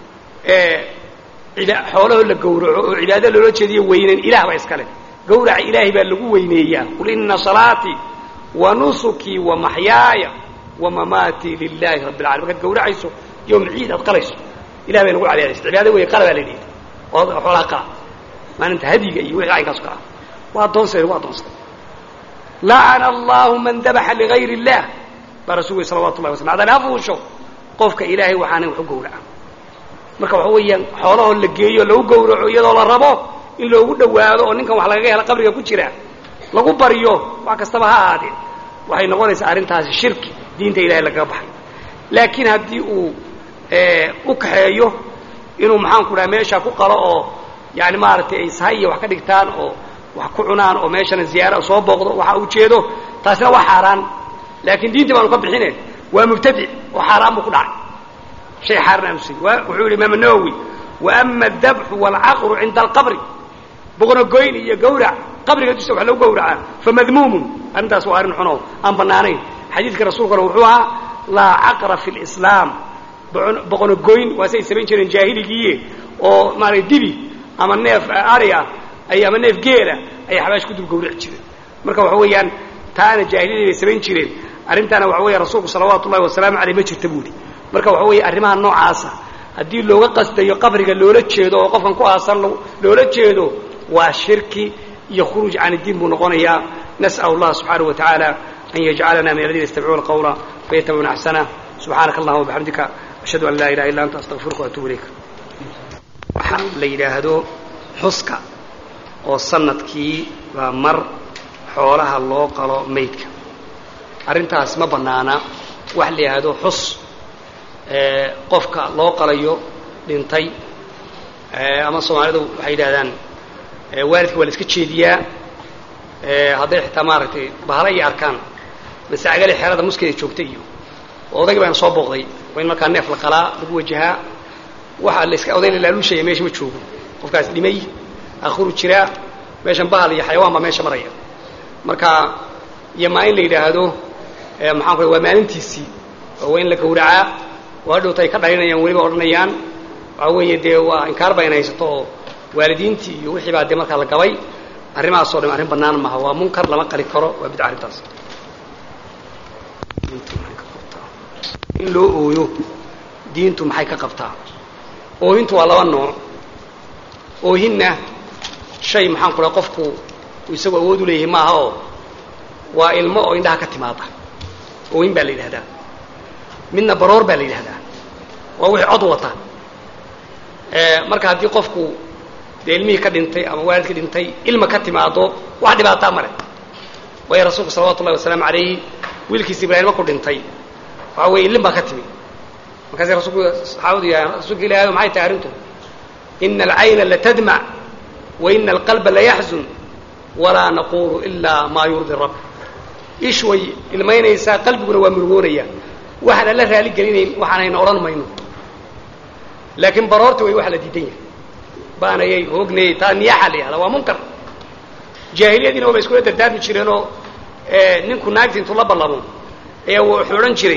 xoolahoo la gawraco oo cibaado loola jeediyo weynen ilah baa iskale gawraca ilaahay baa lagu weyneeyaa qul ina salaatii wa nusukii wa maxyaaya wa mamaatii lilahi rabbi alalamin markaad gawracayso yowm ciid aad qalayso ilah bay nagu cabeedaysa cibaado wey qala baa la yidhi oo xoolaha qala maalinta hadiga iyo wixii caynkaas kala waa addoonsa lagu addoonsaday lacana allahu man dabaxa ligayr illah baa rasul wey salawatu llahi waslam adaan hafuusho qofka ilaahay waxaana wax u gawraca marka waxa weeyaan xoolahoo la geeyo lagu gawraco iyadoo la rabo in loogu dhawaado oo ninkan wax lagaga hela qabriga ku jira lagu baryo wax kastaba ha ahaadee waxay noqonaysaa arrintaasi shirki diinta ilahay lagaga baxay laakiin haddii uu u kaxeeyo inuu maxaan ku dhaha meesha ku qalo oo yani maaragtay ay sahay iyo wax ka dhigtaan oo wax ku cunaan oo meeshana ziyaara soo booqdo waxa uu jeedo taasina waa xaaraan laakiin diintii baanu ka bixine waa mubtadic oo xaaraan buu ku dhacay shay xaaraan aanu siin wuxuu yidhi imaam nawowi waama adabxu waalcaqru cinda alqabri boqnogoyn iyo gawrac qabriga dusa wax lagu gawracaa famadmuumun arrintaas waa arrin xuno aan bannaanayn xadiidka rasuulkana wuxuu ahaa laa caqra fi lislaam boqonogoyn waa say samayn jireen jaahiligiiye oo maaragtay dibi ama neef ari ah ay ama neef geela ayay xabaash ku dul gawrici jireen marka waxa weeyaan taana jaahiliyadii bay samayn jireen arrintaana waxa weya rasuulku salawaatu ullahi wasalaamu aleyh ma jirta buudi marka waxa weeye arrimaha noocaasa haddii looga qastayo qabriga loola jeedo oo qofkan ku aasan loola jeedo waa shirki iyo khuruuj can iddiin buu noqonayaa nas'al allah subxaanahu wa tacaala an yajcalana min aladiina yastamicuuna qawla fayatabicuna axsanah subxaanaka allahuma wabixamdika ashhadu an laa ilaha illa anta astaqfiruka waatubu ilayk waxa la yidhaahdo xuska oo sanadkii baa mar xoolaha loo qalo maydka arrintaas ma bannaana wax la yidhaahdo xus qofka loo qalayo dhintay ama soomaalidu waxay yidhahdaan waalidka waa la iska jeediyaa hadday xitaa maaragtay bahala iyo arkaan masacagale xeerada muskeeda joogta iyo odayga baana soo booqday waa in markaa neef la qalaa lagu wajahaa waxa la iska odayna laaluushaya meesha ma joogo qofkaas dhimay akhuru jiraa meeshan bahal iyo xayawaan baa meesha maraya marka iyo maa in la yidhaahdo maxaan ku waa maalintiisii oo waa in la gawracaa oo hadhowta ay ka dhalinayaan weliba odhanayaan waxaa weeye dee waa inkaar ba in haysato oo waalidiintii iyo wixii baa dee markaa la gabay arrimahaasoo dhan arrin bannaan maaha waa munkar lama qali karo waa bidca arrintaas in loo ooyo diintu maxay ka qabtaa oohintu waa laba nooc oohinna shay maxaan ku dhaha qofku isagu awood u leeyahay maaha oo waa ilmo oo indhaha ka timaada oohin baa la yidhahdaa midna baroor baa la yidhahdaa waa wixii cod wata marka haddii qofku dee ilmihii ka dhintay ama waalidka dhintay ilma ka timaado wax dhibaataa male waayo rasuulku salawatu ullahi wasalaamu calayhi wiilkiisa ibraahim markuu dhintay waxa weeye ilin baa ka timi markaasay rasulku saxaabadu yahaan rasuulka ilahi maxay tahay arrintu ina alcayna latadmac wa ina alqalba layaxzun walaa naqulu ilaa maa yurdi rabb ish way ilmaynaysaa qalbiguna waa murugoonaya waxaan alla raali gelinayn waxaanayna odhan mayno laakiin baroorta way waxa la diidan yahay baanayay hoognayay taa niyaaxa la yihahda waa munkar jaahiliyadiina waaba iskula dardaarmi jireenoo ninku naagta intuu la ballamo ayaa wuxuu odhan jiray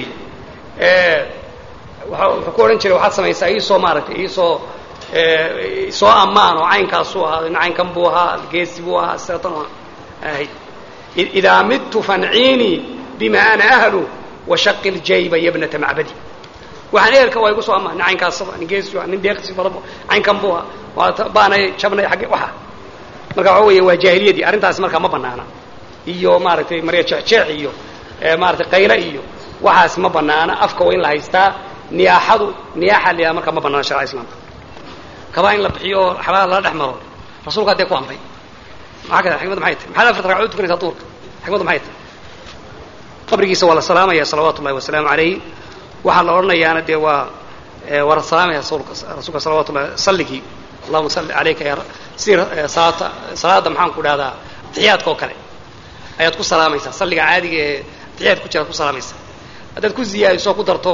wuxuu ku odhan jiray waxaad samaysaa iisoo maaragtay iisoo soo ammaan oo caynkaasuu ahaa caynkan buu ahaa geesi buu ahaa siratan ahayd idaa midtu fanciinii bima ana ahlu washaqi ljayba yabnata macbadi waxaan ehelka waa igu soo ammaan nin caynkaasaba nin geesi nin deeqsi badan caynkan buu ahaa waa baanay jabnay agge waxa marka waxa weeye waa jaahiliyadii arrintaasi markaa ma banaana iyo maaragtay marya jeexjeex iyo maaratay qayle iyo waxaas ma banaana afka waa in la haystaa niyaaxadu niyaaxa la yihahda markaa ma banaana sharca islaamka kabaa in la bixiyo oo xabaala lala dhex maro rasuulka haddee ku amray maxaa ka xikmadda maxay tahay maxaad afarta ragcadood tukanaysaa duurka xikmadda maxay tahay qabrigiisa waa la salaamaya salawaatu ullahi wasalaamu calayh waxaa la odhanayaana dee waa waa la salaamaya rasuulka rasuulka salawatu ullahi salligii allahuma salli calayka ya si salaata salaada maxaan ku dhahdaa tixiyaadka oo kale ayaad ku salaamaysaa salliga caadiga ee tixiyaad ku jiraad ku salaamaysaa haddaad ku ziyaadiso ku darto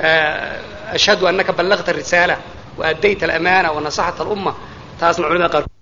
ashhadu anaka ballagta arisaala wa addayta alamaana wa nasaxta alumma taasna culimada qaar